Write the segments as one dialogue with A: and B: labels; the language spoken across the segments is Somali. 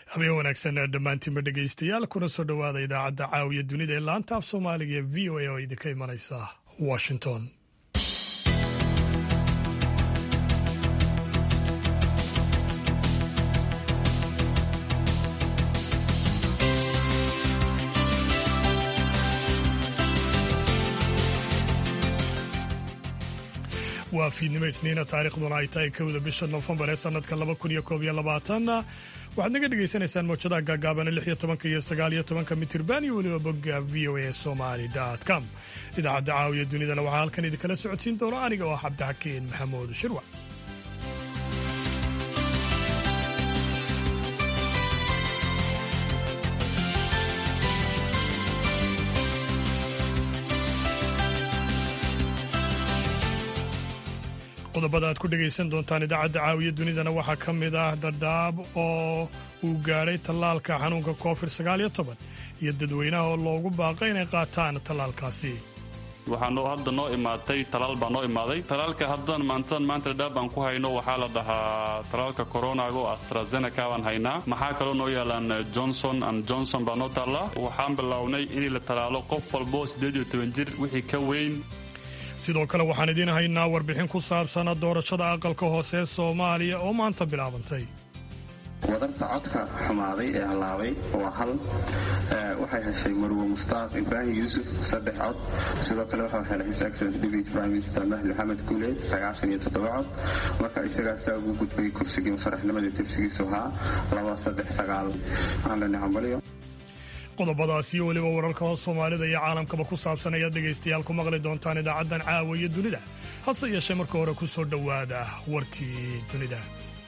A: habeen wanaagsan dhammaantiinba dhegaystayaal kuna soo dhowaada idaacadda caawiya dunida ee laanta af soomaaliga ee v o a oo idinka imanaysa washington waa fiidnimo isniina taariikhduna ay tahay kowda bisha noofembar ee sanadka laba kun iyo koob iyo labaatan waxaad naga dhagaysanaysaan mawjadaha gaagaabana lix iyo tobanka iyo sagaal iyo tobanka mitirban iyo weliba bogga v o a somali com idaacadda caawiya dunidana waxaa halkan idinkala socodsiin doona aniga oo ah cabdixakiin maxamuud shirwa qodobada aad ku dhegaysan doontaan idaacadda caawiya dunidana waxaa ka mid ah dhadhaab oo uu gaadhay tallaalka xanuunka covid sagaaliyo toban iyo dadweynaha oo loogu baaqay inay qaataan tallaalkaasi
B: waxaa hadda noo imaatay talaal baa noo imaaday talaalka haddan maantadan maanta dhadhaab aan ku hayno waxaa la dhahaa talaalka coronaga oo astrazeneca baan haynaa maxaa kaloo noo yaalaan johnson and johnson baa noo taalla waxaan bilownay in la talaalo qof walbo siddeed iyo toban jir wixii ka weyn
A: sidoo kale waxaan idiin haynaa warbixin ku saabsana doorashada aqalka hoose ee soomaaliya oo maanta bilaabantay
C: wadarta codka xumaaday ee hallaabay waa hal waxay heshay marwo mushtaaq ibraahim yuusuf saddex cod sidoo kale waxaa helay his excellence deputy prime minister mahdi maxamed guuleed sagaashan iyo toddoba cod marka isagaasaa ugu gudbay kursigii mufaraxnimadii tirsigiisu ahaa laba saddex sagaal waxaan leenahay hambalyo
A: qodobadaas iyo weliba wararka soomaalida iyo caalamkaba ku saabsan ayaad dhegaystayaal ku maqli doontaan idaacaddan caawa iyo dunida hase yeeshee marka hore ku soo dhowaada warkii dunida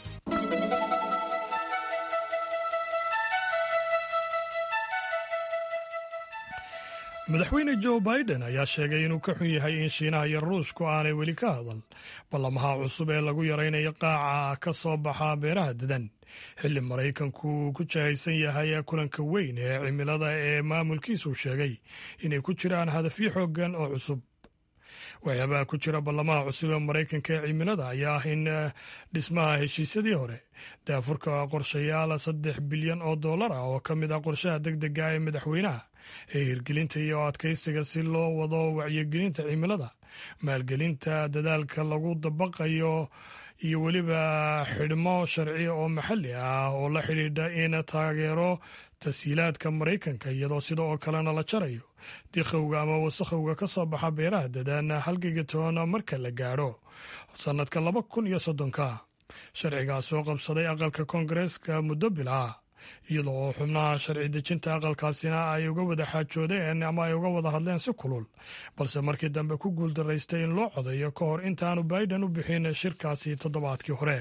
A: madaxweyne joe biden ayaa sheegay inuu ka xun yahay in shiinaha iyo ruushku aanay weli ka hadal ballamaha cusub ee lagu yaraynayo qaaca ka soo baxa beeraha dadan xilli maraykanku ku jahaysan yahay kulanka weyn ee cimilada ee maamulkiisu sheegay inay ku jiraan hadafyo xoogan oo cusub waxyaabaha ku jira ballamaha cusub ee maraykanka ee cimilada ayaa ah in dhismaha heshiisyadii hore daafurka qorshayaal saddex bilyan oo dollar ah oo ka mid ah qorshaha deg dega ee madaxweynaha ee hirgelinta iyo adkaysiga si loo wado wacyigelinta cimilada maalgelinta dadaalka lagu dabaqayo iyo weliba xidhmo sharci oo maxalli ah oo la xidhiidha in taageero tashiilaadka maraykanka iyadoo sida oo kalena la jarayo dikhowga ama wasakhowga ka soo baxa beeraha dadaan halgigatoon marka la gaadho sannadka laba kun iyo soddonka sharcigaas oo qabsaday aqalka koongareeska muddo bilaa iyadoo oo xubnaha sharci dejinta aqalkaasina ay uga wada xaajoodeen ama ay uga wada hadleen si kulul balse markii dambe ku guuldaraystay in loo codayo ka hor intaanu biden u bixin shirkaasi toddobaadkii hore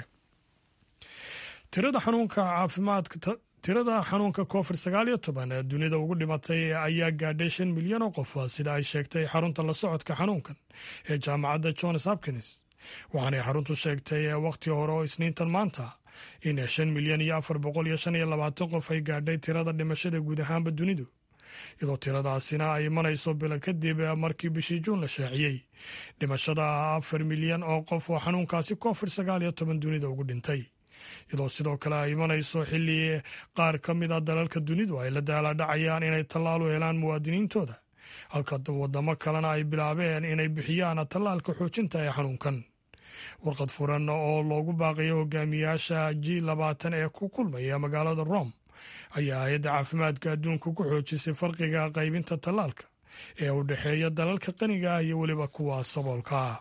A: tirada xanuunka caafimaadka tirada xanuunka covid sagaal iyo toban ee dunida ugu dhimatay ayaa gaadhay shan milyan oo qof sida ay sheegtay xarunta la socodka xanuunkan ee jaamacadda johns hopkins waxaanay xaruntu sheegtay wakhti hore oo isniintan maanta in shan milyan iyo afar boqol iyo shan iyo labaatan qof ay gaadhay tirada dhimashada guud ahaanba dunidu iyadoo tiradaasina ay imanayso bilo kadib markii bishii juun la shaaciyey dhimashada afar milyan oo qof oo xanuunkaasi covid sagaal iyo toban dunida ugu dhintay iyadoo sidoo kale ay imanayso xilli qaar ka mid a dalalka dunidu ay la daaladhacayaan inay tallaal u helaan muwaadiniintooda halka wadamo kalena ay bilaabeen inay bixiyaan tallaalka xoojinta ee xanuunkan warqad furan oo loogu baaqayo hogaamiyaasha g labaatan ee ku kulmaya magaalada rome ayaa hay-adda caafimaadka adduunka ku xoojisay farqiga qaybinta tallaalka ee u dhexeeya dalalka qaniga ah iyo weliba kuwa saboolka ah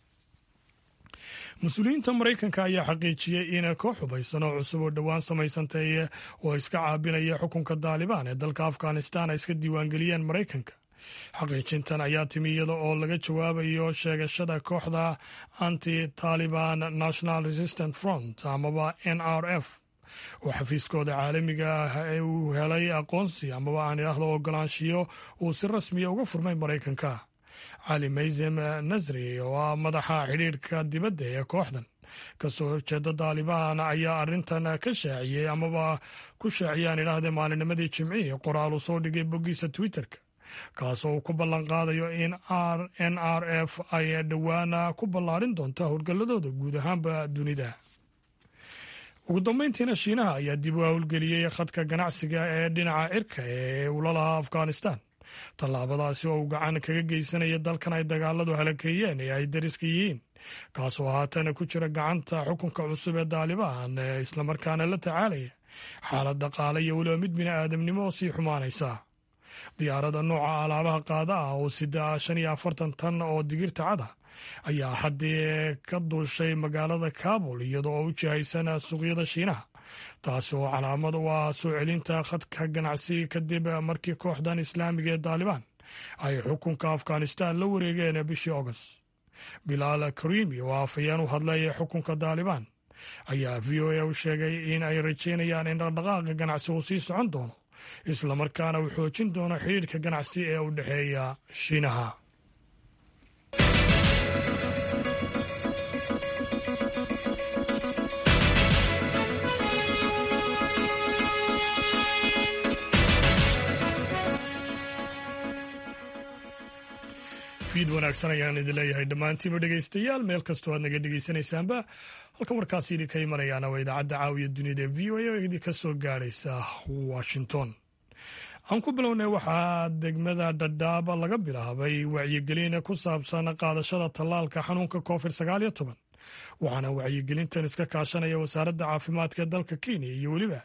A: mas-uuliyiinta maraykanka ayaa xaqiijiyey in koox hubaysan oo cusub oo dhowaan samaysantay oo iska caabinaya xukunka daalibaan ee dalka afghanistan ay iska diiwaangeliyeen maraykanka xaqiijintan ayaa timi iyada oo laga jawaabayo sheegashada kooxda anti taliban national resistant front amaba n r f oo xafiiskooda caalamiga ah ee uu helay aqoonsi amaba aan idhaahdo ogolaanshiyo uu si rasmiya uga furmay maraykanka cali maysem nasri oo ah madaxa xidhiidhka dibadda ee kooxdan kasoo horjeeda daalibaan ayaa arrintan ka shaaciyey amaba ku shaaciyaan idhaahdee maalinimadii jimcihii qoraal uu soo dhigay boggiisa twitterka kaasoo uu ku ballan qaadayo in r n r f ay dhowaana ku ballaarin doonto howlgalladooda guud ahaanba dunida ugu dambeyntiina shiinaha ayaa dib u howlgeliyey khadka ganacsiga ee dhinaca cirka ee ula lahaa afghanistan tallaabadaasi oo uu gacan kaga geysanaya dalkan ay dagaaladu halakeeyeen ee ay dariska yihiin kaasoo haatana ku jira gacanta xukunka cusub ee daalibaan ee islamarkaana la tacaalaya xaalad dhaqaale iyo weliba mid bini aadamnimo oo sii xumaanaysa diyaaradda nooca alaabaha qaada ah oo sida shan iyo afartan tan oo digirta cada ayaa haddii ka duushay magaalada kabul iyada oo u jihaysan suuqyada shiinaha taasi oo calaamad u ah soo celinta khadka ganacsi kadib markii kooxdan islaamiga ee daalibaan ay xukunka afghanistan la wareegeen bishii august bilaal karimi oo afhayeen u hadlay xukunka daalibaan ayaa v o a u sheegay in ay rajeynayaan in dhaqdhaqaaqa ganacsi uu sii socon doono islamarkaana uu xoojin doono xidhiirka ganacsi ee u dhexeeya shiinaha fiid wanaagsan ayaan idin leeyahay dhammaantiiba dhegaystayaal meel kastoo aad naga dhegaysanaysaanba halka warkaasi idinka imanayaana waa idaacadda caawiya dunida ee v o a oo idinka soo gaadhaysa washington aan ku bilownay waxaa degmada dhadhaaba laga bilaabay wacyigelin ku saabsan qaadashada tallaalka xanuunka covid sagaal iyo toban waxaana wacyigelintan iska kaashanaya wasaaradda caafimaadka ee dalka kenya iyo weliba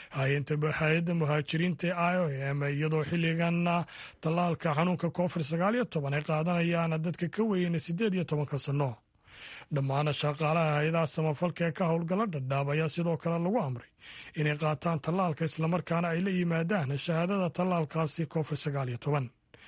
A: hay-adda muhaajiriinta e i o m iyadoo xilligan tallaalka xanuunka covid sagaal iyo toban ay qaadanayaan dadka ka weyn siddeed iyo tobanka sanno dhammaan shaqaalaha hay-adaha samafalka ee ka howlgala dhadhaab ayaa sidoo kale lagu amray inay qaataan tallaalka islamarkaana ay la yimaadaan shahaadada tallaalkaasi covid sagaal iyo toban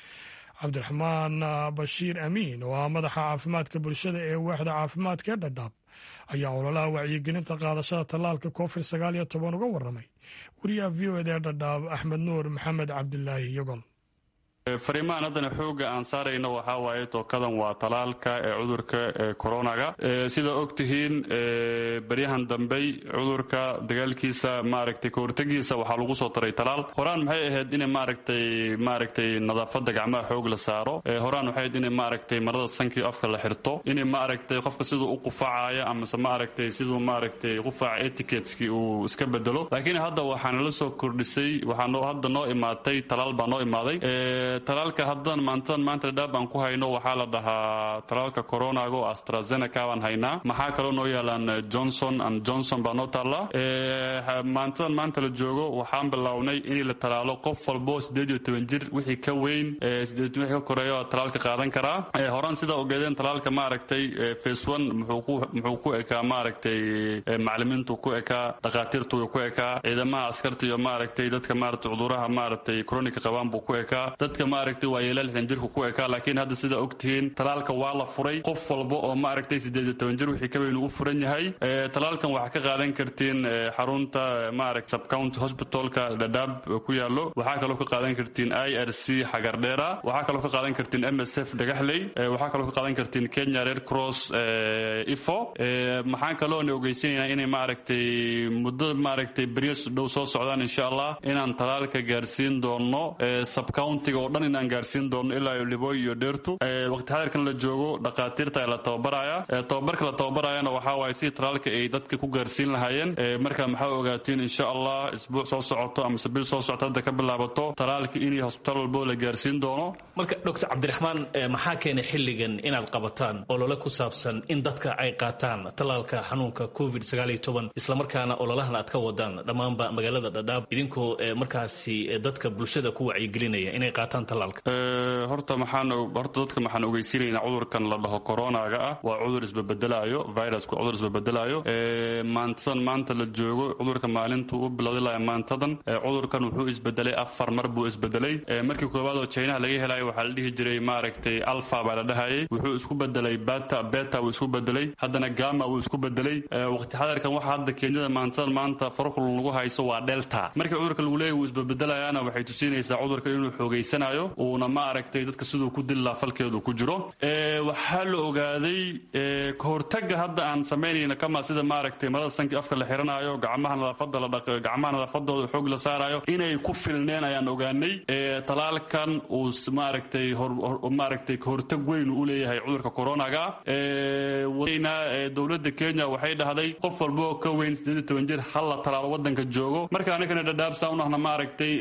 A: cabdiraxmaan bashiir amiin oo ah madaxa caafimaadka bulshada ee waaxda caafimaadka ee dhadhaab ayaa ololaha wacyigelinta qaadashada tallaalka covid sagaal iyo toban uga warramay wariyaha v o eda ee dhadhaab axmed nuur maxamed cabdilaahi yogol
B: fariimahan haddana xooga aan saarayno waxaa waaye tookadan waa talaalka ee cudurka koronaga sida og tihiin beryahan dambey cudurka dagaalkiisa maaragtay kahortegiisa waxaa lagu soo taray talaal horaan maxay ahayd in maaragtay maaragtay nadaafada gacmaha xoog la saaro horaan waxay ahayd in maaragtay marada sankii afka la xirto in maaragtay qofka siduu u qufacayo amase maaragtay siduu maaragtay qufaca etiqueteski uu iska bedelo laakiin hadda waxaana la soo kordhisay waxaa hadda noo imaatay talaal baa noo imaaday talaalka haddan maantadan maanta dhadhaab aan ku hayno waxaa la dhahaa talaalka coronaga oo astrazeneca baan haynaa maxaa kaloo noo yaalaan johnson and johnson baa noo taallaa maantadan maanta la joogo waxaan bilownay in la talaalo qof walbo siddeed iyo toban jir wixii ka weyn siddeed wixii ka koreeya oo talaalka qaadan karaa horaan sidaa ogeedeen talaalka maaragtay face one muxuu ku ekaa maaragtay macalimiintu ku ekaa dhakhaatiirtu ku ekaa ciidamaha askarta iyo maaragtay dadka maaragtay cuduraha maaragtay kronika qabaan buu ku ekaa dadka maaragtay waa yeelaa lixdan jirku ku ekaa laakiin hadda sidaa ogtihiin talaalka waa la furay qof walba oo maaragtay siddeed iyo toban jir wixii ka weyn uu furan yahay talaalkan waxaa ka qaadan kartiin xarunta maaragt subcounty hospitalka dhadhaab ku yaallo waxaa kaloo ka qaadan kartiin i r c xagardheera waxaa kaloo ka qaadan kartiin m s f dhagaxley waxaa kaloo ka qaadan kartiin kenya red cross ifo maxaan kaloona ogeysanayna inay maaragtay muddo maaragtay beryo dhow soo socdaan insha allah inaan talaalka gaarsiin doono subcountiga oo dhan inaan gaarsiin doono ilaa libooy iyo dheertu waqti xadirkan la joogo dhakhaatiirta la tababaraya tababarka la tababarayana waxaa waaye sidii talaalka ay dadka ku gaarsiin lahaayeen marka maxaa ogaatiin insha allah isbuuc soo socoto amase bil soo socto hadda ka bilaabato talaalka inay hosbitaal walbo la gaarsiin doono
D: marka doctor cabdiraxmaan maxaa keenay xilligan inaad qabataan olole ku saabsan in dadka ay qaataan talaalka xanuunka covid islamarkaana ololahan aad ka wadaan dhammaanba magaalada dhadhaab idinkoo markaasi dadka bulshada ku wacyigelinaya inay qaataan talaalka
B: horta maxaan horta dadka maxaan ogeysiinaynaa cudurkan la dhaho coronaga ah waa cudur isbabedelayo virusku cudur isbabedelayo maantadan maanta la joogo cudurka maalintuu u bilowday laha maantadan cudurkan wuxuu isbedelay afar mar buu isbedelay markii koowaad oo chinaha laga helayo waxaa la dhihi jiray maaragtay alfa baa la dhahayay wuxuu isku bedelay bata beta wuu isku bedelay haddana gama wuu isku bedelay waqti xadarkan waxa hadda kenyada maantadan maanta farqul lagu hayso waa delta markii cudurka lagu leeyahy wuu isbabedelayaana waxay tusinaysaa cudurka inuu xoogeysanayo samaynayo uuna ma aragtay dadka siduu ku dili laha falkeedu ku jiro waxaa la ogaaday kahortaga hadda aan samaynayna kama sida maaragtay marada sankii afka la xiranayo gacmaha nadaafada la dhaq gacmaha nadaafadooda xoog la saarayo inay ku filneen ayaan ogaanay talaalkan uu maaragtay maaragtay kahortag weyn u leeyahay cudurka coronaga dowladda kenya waxay dhahday qof walba oo ka weyn sideed toban jir hal la talaalo wadanka joogo marka anigana dhadhaabsa unahna maaragtay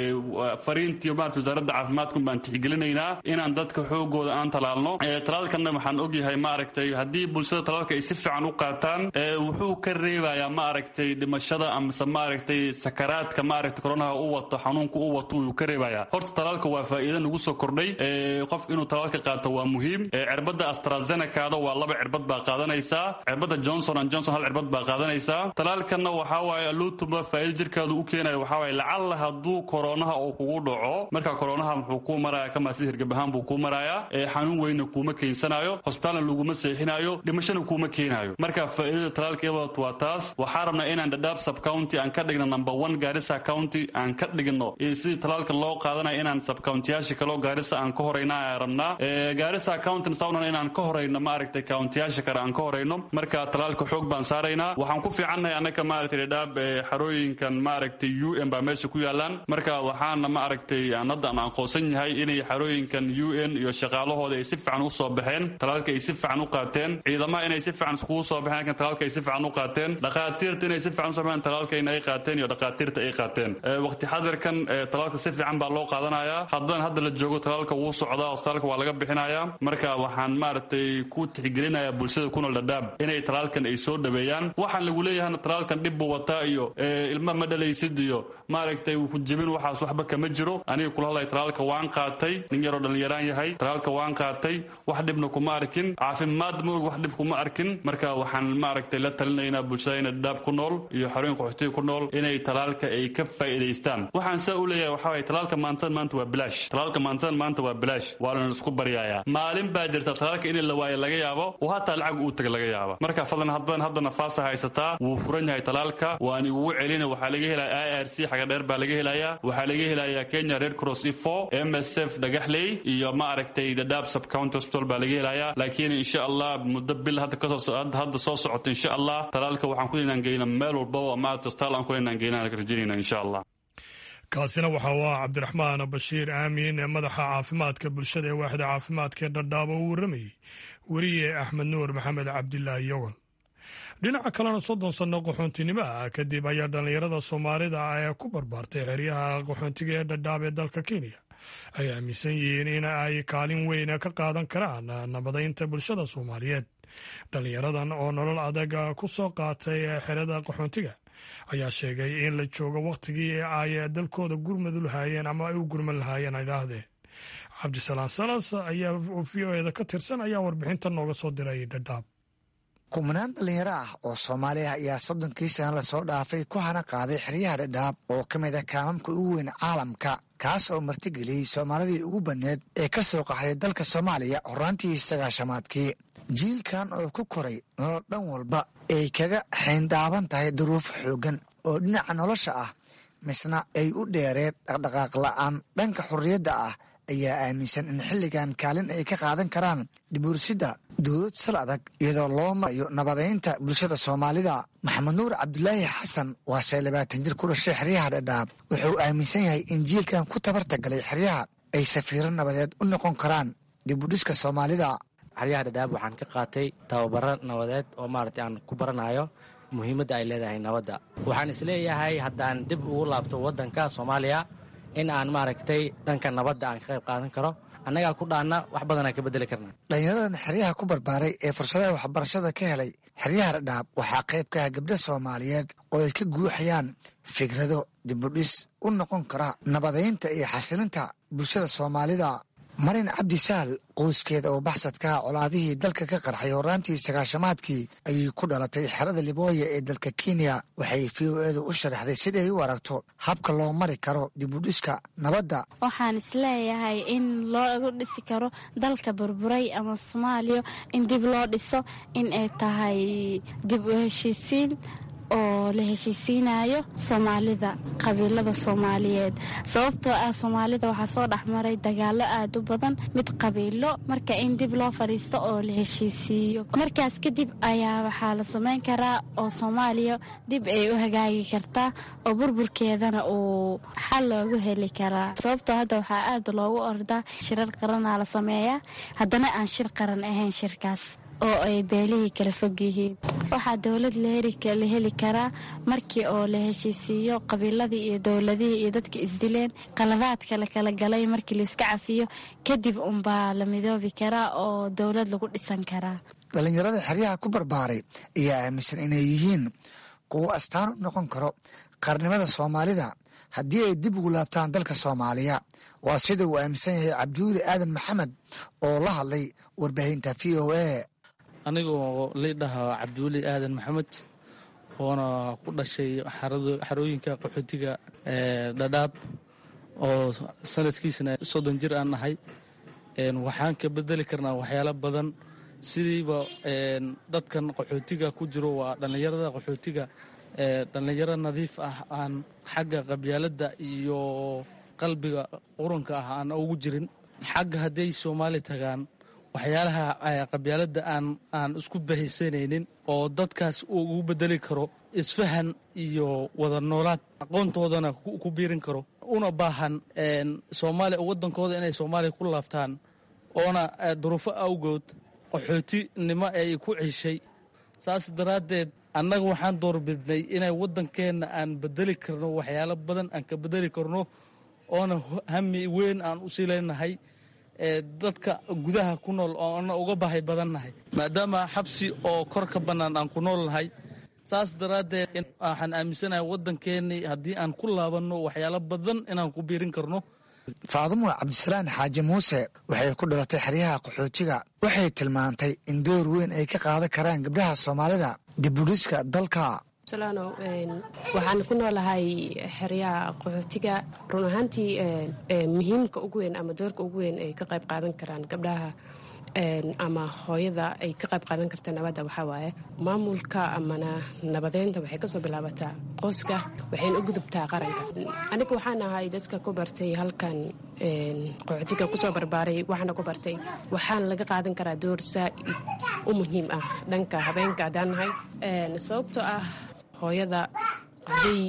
B: fariintii maarata wasaaradda caafimaadkun baan tixgelinaynaa inaan dadka xoogooda aan talaalno talaalkanna waxaan ogyahay maaragtay haddii bulshada talaalka ay si fiican u qaataan wuxuu ka reebayaa maaragtay dhimashada amase maaragtay sakaraadka maaragtay koronaha u wato xanuunka u wato wuu ka reebayaa horta talaalka waa faa'iida nagu soo kordhay qof inuu talaalka qaato waa muhiim cirbadda astrazenekaada waa laba cirbad baa qaadanaysaa cirbadda johnson and johnson hal cirbad baa qaadanaysaa talaalkanna waxaa waaye luutumba faa'iida jirkaadu u keenaya waxaa waaye lacalla hadduu koronaha uu kugu dhaco marka koronaha muxuu kuu maraya kama sida hirgabahaan buu kuu marayaa xanuun weynna kuuma keensanayo hosbitaalna laguma seexinayo dhimashana kuuma keenayo marka faa'iidada talaalka ibadat waa taas waxaa rabnaa inaan dhadhaab subcounty aan ka dhigno number one gaarisa county aan ka dhigno sidii talaalka loo qaadanayo inaan subcountiyaasha kaloo gaarisa aan ka horayna aan rabnaa gaarisa county saunan inaan ka horayno maaragtay countiyaasha kale aan ka horayno marka talaalka xoog baan saaraynaa waxaan ku fiicannahay annaka maaragtay dhadhaab xarooyinkan maaragtay u n baa meesha ku yaalaan marka waxaana maaragtay aan hadda aan aqoonsan yahay inay xarooyinkan u n iyo shaqaalahooda ay si fiican u soo baxeen talaalka ay si fiican u qaateen ciidamaha inay si fiican iskugu soo baxeen laakiin talaalka ay si fiican u qaateen dhakhaatiirta inay si fiican u soo baxeen talaalka in ay qaateen iyo dhakhaatiirta ay qaateen waqti xadirkan talaalka si fiican baa loo qaadanayaa haddana hadda la joogo talaalka wuu socdaa hostaalka waa laga bixinayaa marka waxaan maaragtay ku tixgelinayaa bulshada ku nool dhadhaab inay talaalkan ay soo dhaweeyaan waxaan lagu leeyahayna talaalkan dhib buu wataa iyo ilma ma dhalaysid iyo maaragtay ku jebin waxaas waxba kama jiro aniga kula hadlaya talaalka waan qaatay nin yaroo dhallinyaraan yahay talaalka waan qaatay wax dhibna kuma arkin caafimaad ma og wax dhib kuma arkin marka waxaan maaragtay la talinaynaa bulshada ina dhadhaab ku nool iyo xarooyin qaxootiga ku nool inay talaalka ay ka faa'iidaystaan waxaan saa u leeyahay waxaa waye talaalka maantada maanta waa bilaash talaalka maantada maanta waa bilaash waa lana isku baryayaa maalin baa jirta talaalka in la waayo laga yaabo oo hataa lacag uu taga laga yaaba marka fadlan hadan hadda nafaasa haysataa wuu furan yahay talaalka waan igugu celina waxaa laga helaya i r c xaga dheer baa laga helayaa waxaa laga helayaa kenya red cross ifo m s f dhagaxley iyo ma aragtay dhadhaab subcounty hospital baa laga helayaa laakiin insha allah muddo bil hadda kasoo hadda soo socota insha allah talaalka waxaan ku inaan geyna meel walbaba maarata hospitaal aan ku inaan geynaan rajaynayna insha allah
A: kaasina waxa uu ah cabdiraxmaan bashiir aamin ee madaxa caafimaadka bulshada ee waaxda caafimaadka ee dhadhaab oo u warramayey weriye axmed nuur maxamed cabdilaahi yogol dhinaca kalena soddon sanno qaxoontinimo ah kadib ayaa dhallinyarada soomaalida ee ku barbaartay xeryaha qaxoontiga ee dhadhaab ee dalka kenya ay aaminsan yihiin in ay kaalin weyn ka qaadan karaan nabadaynta bulshada soomaaliyeed dhallinyaradan oo nolol adag ku soo qaatay xerada qaxoontiga ayaa sheegay in la joogo wakhtigii ay dalkooda gurmadu lahaayeen ama ay u gurman lahaayeen ay dhaahdeen cabdisalaam salas ayaa v o eda ka tirsan ayaa warbixintan nooga soo diray dhadhaab
E: kumanaan dhallinyaro ah oo soomaali ah ayaa soddonkii sana lasoo dhaafay ku hana qaaday xeryaha dhadhaab oo ka mid ah kaamamka ugu weyn caalamka kaas oo martigeliyey soomaalidii ugu badneed ee ka soo qaxday dalka soomaaliya horaantii sagaashamaadkii jiilkan oo ku koray nolol dhan walba ay kaga xayndaaban tahay duruufo xooggan oo dhinaca nolosha ah misna ay u dheereed dhaqdhaqaaq la'aan dhanka xorriyadda ah ayaa aaminsan in xilligan kaalin ay ka qaadan karaan dhibuursidda dowlad sal adag iyadoo loo marayo nabadaynta bulshada soomaalida maxamed nuur cabdulaahi xasan waa shay labaatan jir ku dhashay xeryaha dhadhaab wuxuu aaminsan yahay in jiilkan ku tabarta galay xeryaha ay safiiro nabadeed u noqon karaan dibudhiska soomaalida
F: xeryaha dhadhaab waxaan ka qaatay tababaro nabadeed oo maaragtay aan ku baranayo muhiimadda ay leedahay nabadda waxaan isleeyahay haddaan dib ugu laabto waddanka soomaaliya in aan maaragtay dhanka nabadda aan ka qayb qaadan karo annagaa ku dhaanna wax badanaan ka bedeli karna
E: dhallinyaradan xeryaha ku barbaaray ee fursadaha waxbarashada ka helay xeryaha dhadhaab waxaa qayb ka ah gabdho soomaaliyeed oo ay ka guuxayaan fikrado dibudhis u noqon kara nabadaynta iyo xasilinta bulshada soomaalida marin cabdi saal qoyskeeda oo baxsadkaha colaadihii dalka ka qarxay horaantii sagaashamaadkii ayay ku dhalatay xerada libooya ee dalka kenya waxay v o edu u sharaxday siday u aragto habka loo mari karo dibudhiska nabadda
G: waxaan isleeyahay in loogu dhisi karo dalka burburay ama soomaaliya in dib loo dhiso in ay tahay dib u heshiisiin oo la heshiisiinayo soomaalida qabiilada soomaaliyeed sababtoo ah soomaalida waxaa soo dhexmaray dagaalo aad u badan mid qabiilo marka in dib loo fadhiisto oo la heshiisiiyo markaas kadib ayaa waxaa la samayn karaa oo soomaaliya dib ay u hagaagi kartaa oo burburkeedana uu xal loogu heli karaa sababtoo hadda waxaa aad loogu ordaa shirar qaranaa la sameeyaa haddana aan shir qaran ahayn shirkaas oo ay beelihii kala fog yihiin waxaa dowlad la heli karaa markii oo la heshiisiiyo qabiiladii iyo dowladihii iyo dadka isdileen qaladaadka la kala galay markii laiska cafiyo kadib unbaa la midoobi karaa oo dowlad lagu dhisan karaa
E: dhallinyarada xeryaha ku barbaaray ayaa aaminsan inay yihiin kuwo astaan u noqon karo qarnimada soomaalida haddii ay dib ugu laabtaan dalka soomaaliya waa sida uu aaminsan yahay cabdiweli aadan maxamed oo la hadlay warbaahinta v o a
H: anigoo liidhaha cabdiweli aadan maxamed oona ku dhashay xarooyinka qaxootiga dhadhaab oo sanadkiisana soddon jir aan nahay waxaan ka bedeli karnaa waxyaalo badan sidiiba dadkan qaxootiga ku jiro waa dhallinyarada qaxootiga dhallinyaro nadiif ah aan xagga qabyaaladda iyo qalbiga qurunka ah aan ugu jirin xagga hadday soomaali tagaan waxyaalaha qabyaaladda aan aan isku bahaysanaynin oo dadkaas uu ugu bedeli karo isfahan iyo wada noolaad aqoontoodana ku biirin karo una baahan soomaaliya waddankooda inay soomaaliya ku laabtaan oona duruufo awgood qaxootinimo ay ku ceshay saas daraaddeed annaga waxaan doorbidnay inay waddankeenna aan bedeli karno waxyaalo badan aan ka bedeli karno oona hami weyn aan u sii leynahay dadka gudaha ku nool oona uga bahay badannahay maadaama xabsi oo kor ka bannaan aan ku nool nahay saas daraaddeed waxaan aaminsanahay waddankeennii haddii aan ku laabanno waxyaalo badan inaan ku biirin karno
E: faadumo cabdisalaan xaaji muuse waxay ku dhalatay xeryaha qaxootiga waxay tilmaantay in door weyn ay ka qaadan karaan gabdhaha soomaalida dibudhiska dalka
I: salano waxaan ku noolahay xeryaha qaxootiga run ahaantii muhiimka ugu weyn ama doorka ugu weyn ay ka qayb qaadan karaan gabdhaha ama hooyada ay ka qayb qaadan karta nabadda waxaa waaye maamulka amana nabadeynta waxay kasoo bilaabataa qoyska waxayna u gudubtaa qaranka aniga waxaan ahay dadka ku bartay halkan qaxootiga kusoo barbaaray waxaana ku bartay waxaana laga qaadan karaa door saa u muhiim ah dhanka habeenka haddaan nahay sababtoo ah hooyada hadday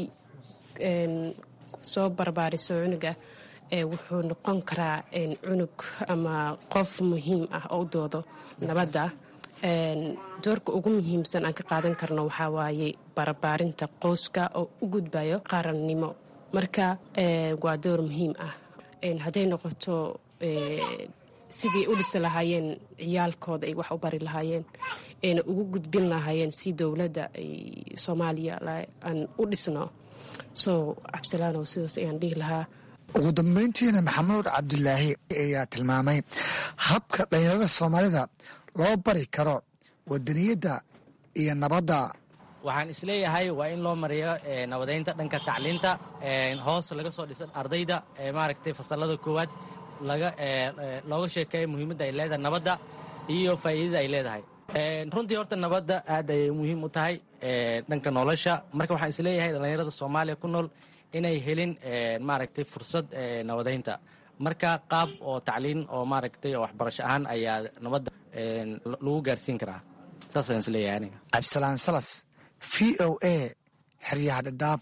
I: soo barbaariso cunuga wuxuu noqon karaa cunug ama qof muhiim ah oo u doodo nabadda doorka ugu muhiimsan aan ka qaadan karno waxaa waaye barbaarinta qoyska oo u gudbayo qarannimo marka waa door muhiim ah hadday noqoto sidii u dhisi lahaayeen ciyaalkooda ay wax u bari lahaayeen ayna ugu gudbin lahaayeen si dowladda ay soomaaliya aan u dhisno soo cabdilaanow sidaas ayaan dhihi lahaa
E: ugu dambeyntiina maxamuud cabdulaahi ayaa tilmaamay habka dhalinyarada soomaalida loo bari karo wadaniyadda iyo nabadda
F: waxaan isleeyahay waa in loo mariyo nabadeynta dhanka tacliinta hoos laga soo dhisan ardayda maaragtay fasalada koowaad laga looga sheekeeyo muhiimadda ay leedahay nabadda iyo faa'iidada ay leedahay runtii horta nabadda aad ayay muhiim u tahay dhanka nolosha marka waxaan isleeyahay dhallinyarada soomaaliya ku nool inay helin maaragtay fursad nabadeynta marka qaab oo tacliin oo maaragtay oo waxbarasho ahaan ayaa nabadda lagu gaarsiin karaa saasaan isleeyahay aniga
E: cabdisalaan salas v o a xeryaha dhadhaab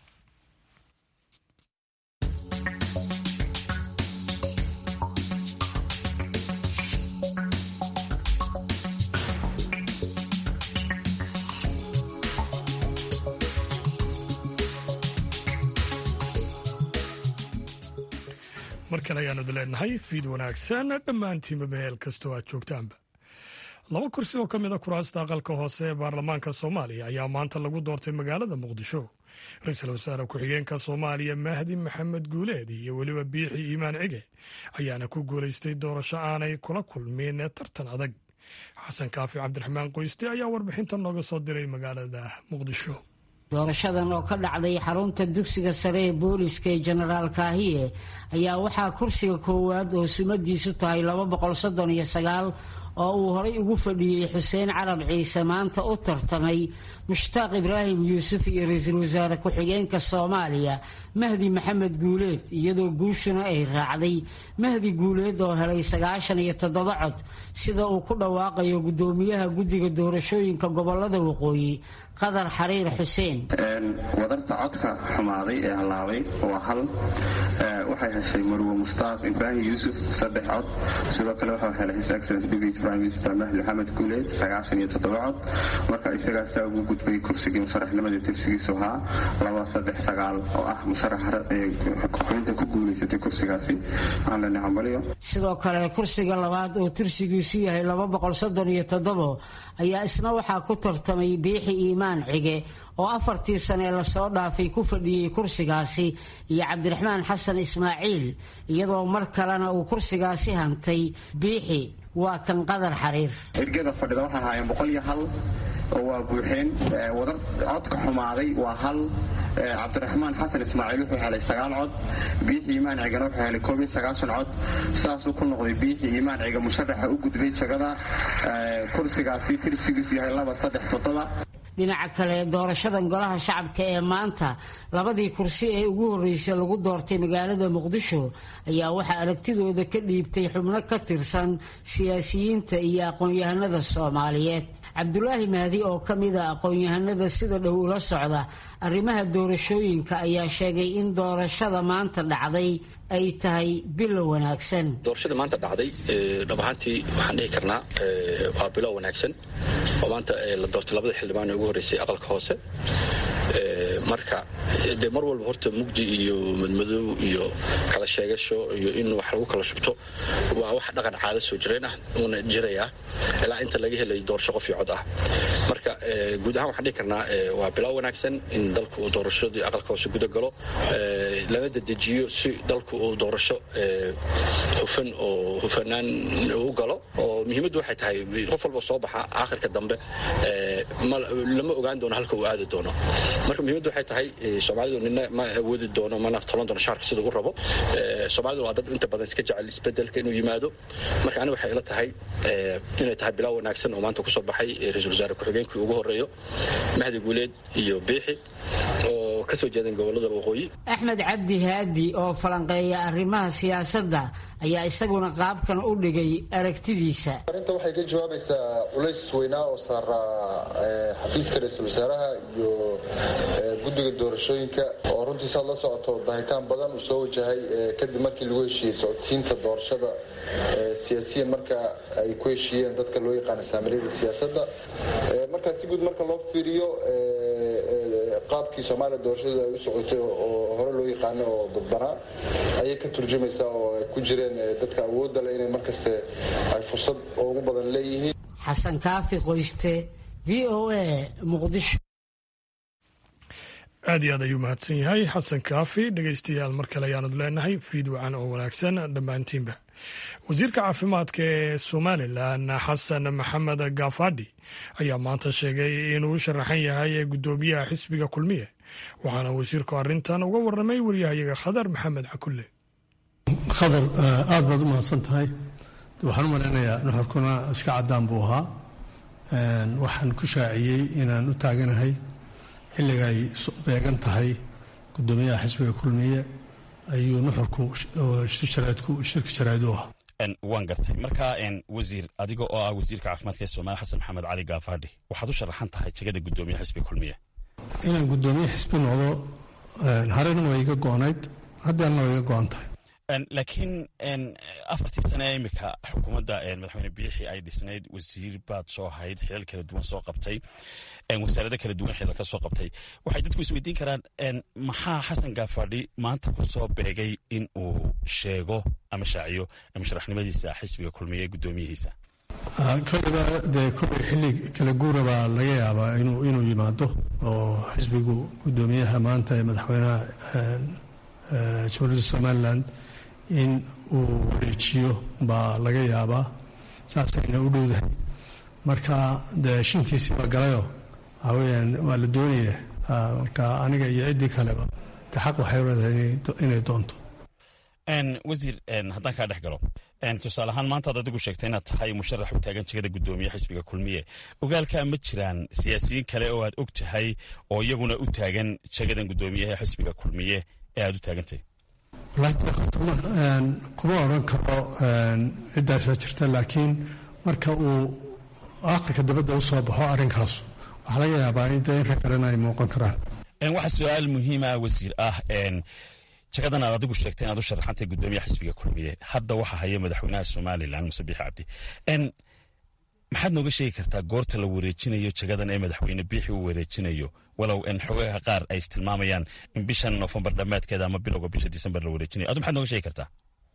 A: mar kale ayaanadu leenahay fiid wanaagsan dhammaantiinba meel kastoo aad joogtaanba laba kursi oo ka mida kuraasta aqalka hoose ee baarlamaanka soomaaliya ayaa maanta lagu doortay magaalada muqdisho ra-iisul wasaare ku-xigeenka soomaaliya mahdi maxamed guuleed iyo weliba biixi iimaan cige ayaana ku guulaystay doorasho aanay kula kulmin tartan adag xasan kaafi cabdiraxmaan qoyste ayaa warbixinta nooga soo diray magaalada muqdisho
J: doorashadan oo ka dhacday xarunta dugsiga sare ee booliska ee jenaraal kaahiye ayaa waxaa kursiga koowaad oo sumadiisu tahay oo uu horay ugu fadhiyey xuseen carab ciise maanta u tartamay mushtaaq ibraahim yuusuf iyo ra-iisul wasaare ku-xigeenka soomaaliya mahdi maxamed guuleed iyadoo guushuna ay raacday mahdi guuleed oo helay sagaashan iyo toddoba cod sida uu ku dhawaaqayo guddoomiyaha guddiga doorashooyinka gobolada waqooyi qadar xariir xuseen
C: wadarta codka xumaaday ee hallaabay waa hal waxay heshay marwe mushtaaq ibraahim yuusuf saddex cod sidoo kale waxau helay his excellence deputy prime minister mahdi maxamed guuleed sagaashan iyo toddoba cod marka isagaasaa ugu gudbay kursigii musharaxnimadii tirsigiisu ahaa laba saddex sagaal oo ah musharaxa xubinta ku guulaysatay kursigaasi aan lena hambalyo
J: sidoo kale kursiga labaad oo tirsigiisu yahay laba boqol soddon iyo toddobo ayaa isna waxaa ku tartamay biixi iimaan cige oo afartii sane lasoo dhaafay ku fadhiyey kursigaasi iyo cabdiraxmaan xasan ismaaciil iyadoo mar kalena uu kursigaasi hantay biixi waa kan qadar xariir
C: ergada fadhida waxay ahaayeen boqol iyo hal oo waa buuxeen wadar codka xumaaday waa hal cabdiraxmaan xasan ismaaciil wuxuu helay sagaal cod biixi iimaan cigana wuxuu helay koob iyo sagaashan cod saasuu ku noqday biixi iimaan ciga musharaxa u gudbay jagada kursigaasi tirsigiisu yahay laba saddex toddoba
J: dhinaca kale doorashadan golaha shacabka ee maanta labadii kursi ee ugu horreysay lagu doortay magaalada muqdisho ayaa waxaa aragtidooda ka dhiibtay xubno ka tirsan siyaasiyiinta iyo aqoon-yahanada soomaaliyeed cabdulaahi mahdi oo ka mid a aqoon-yahanada sida dhow ula socda arrimaha doorashooyinka ayaa sheegay in doorashada maanta dhacday ay tahay bilo wanaagsan
K: doorashada maanta dhacday dhab ahaantii waxaan dhihi karnaa waa bilo wanaagsan oo maanta la doortay labada xildhibaan ee ugu horreysay aqalka hoose marka dee mar walba horta mugdi iyo madmadow iyo kala sheegasho iyo in wax lagu kala shubto waa wax dhaqan caado soo jireen ah uuna jirayaa ilaa inta laga helay doorasho qof iyo cod ah marka guud ahaan waxaan dhihi karnaa waa bilow wanaagsan in dalku uu doorashadii aqalka hoose guda galo lana dedejiyo si dalku uu doorasho hufan oo hufanaan u galo oo muhiimaddu waxay tahay qof walba soo baxa aakhirka dambe lama ogaan doono halka uu aadi doono marka muhiimaddu waxay tahay soomaalidu nina ma awoodi doono mana tolan doono shaarka sida u rabo soomaalidu waa dad inta badan iska jecel isbedelka inuu yimaado marka aniga waxay ila tahay inay tahay bilow wanaagsan oo maanta kusoo baxay ra-iisul wasaare ku-xigeenkii ugu horeeyo mahdi guuleed iyo biixi oo kasoo jeedan gobolada waqooyi
J: axmed cabdi haadi oo falanqeeya arrimaha siyaasadda ayaa isaguna qaabkan u dhigay aragtidiisa
L: arrinta waxay ka jawaabaysaa culays weynaa oo saara xafiiska ra-iisul wasaaraha iyo guddiga doorashooyinka oo runtii saad la socoto bahitaan badan uu soo wajahay kadib markii lagu heshiiyey socodsiinta doorashada siyaasiyan marka ay ku heshiiyeen dadka loo yaqaana saamiliyada siyaasadda marka si guud marka loo fiiriyo qaabkii soomaaliya doorashadu ay u socotay oo hore loo yaqaano oo dadbanaa ayay ka turjumaysaa oo ay ku jireen dadka awoodda leh inay markaste ay fursad ugu badan leeyihiin
J: xasan kaafi qoyste v o a muqdisho
A: aad iyo aad ayuu mahadsan yahay xasan kaafi dhegaystayaal mar kale ayaanad leenahay fiid wacan oo wanaagsan dhammaantiinba wasiirka caafimaadka ee somalilan xasan maxamed gaafadhi ayaa maanta sheegay inuu u sharaxan yahay guddoomiyaha xisbiga kulmiye waxaana wasiirku arrintan uga warramay waryahayaga khadar maxamed cakulle
M: khadar aad baad u mahadsan tahay waxaan u malaynayaa nuxurkuna iska caddaan buu ahaa waxaan ku shaaciyey inaan u taaganahay xilliga ay beegan tahay guddoomiyaha xisbiga kulmiye ayuu nuxurku shirka jaraa'id u ahaa
N: waan gartay marka wasiir adiga oo ah wasiirka caafimaadka ee soomaaliya xasan maxamed cali gaafadhi waxaad u sharaxan tahay jegada guddoomiyaha xisbiga kulmiye
M: inaan guddoomiye xisbi noqdo harena waa iga go-nayd haddeerna waa iga go-an tahay
N: laakiin afartii sane ee imika xukuumadda madaxweyne biixi ay dhisnayd wasiir baad soo ahayd xilal kala duwan soo qabtay wasaarado kala duwan xilal ka soo qabtay waxay dadku isweydiin karaan maxaa xasan gaafadhi maanta ku soo beegay in uu sheego ama shaaciyo musharaxnimadiisa xisbiga kulmiye ee guddoomiyihiisa
M: kolliba dee kolley xilli kala guura baa laga yaabaa inuu yimaado oo xisbigu guddoomiyaha maanta ee madaxweynaha jamhuuriyadda somalilan in uu wareejiyo baa laga yaabaa saasayna u dhowdahay marka dee shinkiisiiba galayoo waxaa weyaan waa la doonaya marka aniga iyo ciddii kaleba de xaq waxay leedahay inay doonto
N: wasiir haddaan kaa dhex galo tusaale ahaan maantaad adigu sheegtay inaad tahay musharax u taagan jegada guddoomiye xisbiga kulmiye ogaalkaa ma jiraan siyaasiyiin kale oo aad og tahay oo iyaguna u taagan jegadan guddoomiyaha xisbiga kulmiye ee aad u taagantahy
M: kuma odran karo ciddaasaa jirta laakiin marka uu aqalka dabadda u soo baxo arrinkaasu waxaa laga yaabaa in dee in rag kalena ay muuqan karaan
N: waxaa su-aal muhiima wasiir ah jagadan aad adigu sheegtay inaad u sharaxantay guddoomiyaha xisbiga kulmiye hadda waxaa haya madaxweynaha somalilan muse biixi cabdi maxaad nooga sheegi kartaa goorta la wareejinayo jagadan ee madaxweyne biixi uu wareejinayo walow xogaha qaar ay istilmaamayaan in bishan nofembar dhammaadkeeda ama bilowga bisha disembar la wareejinayo adu maxaad nooga sheegi kartaa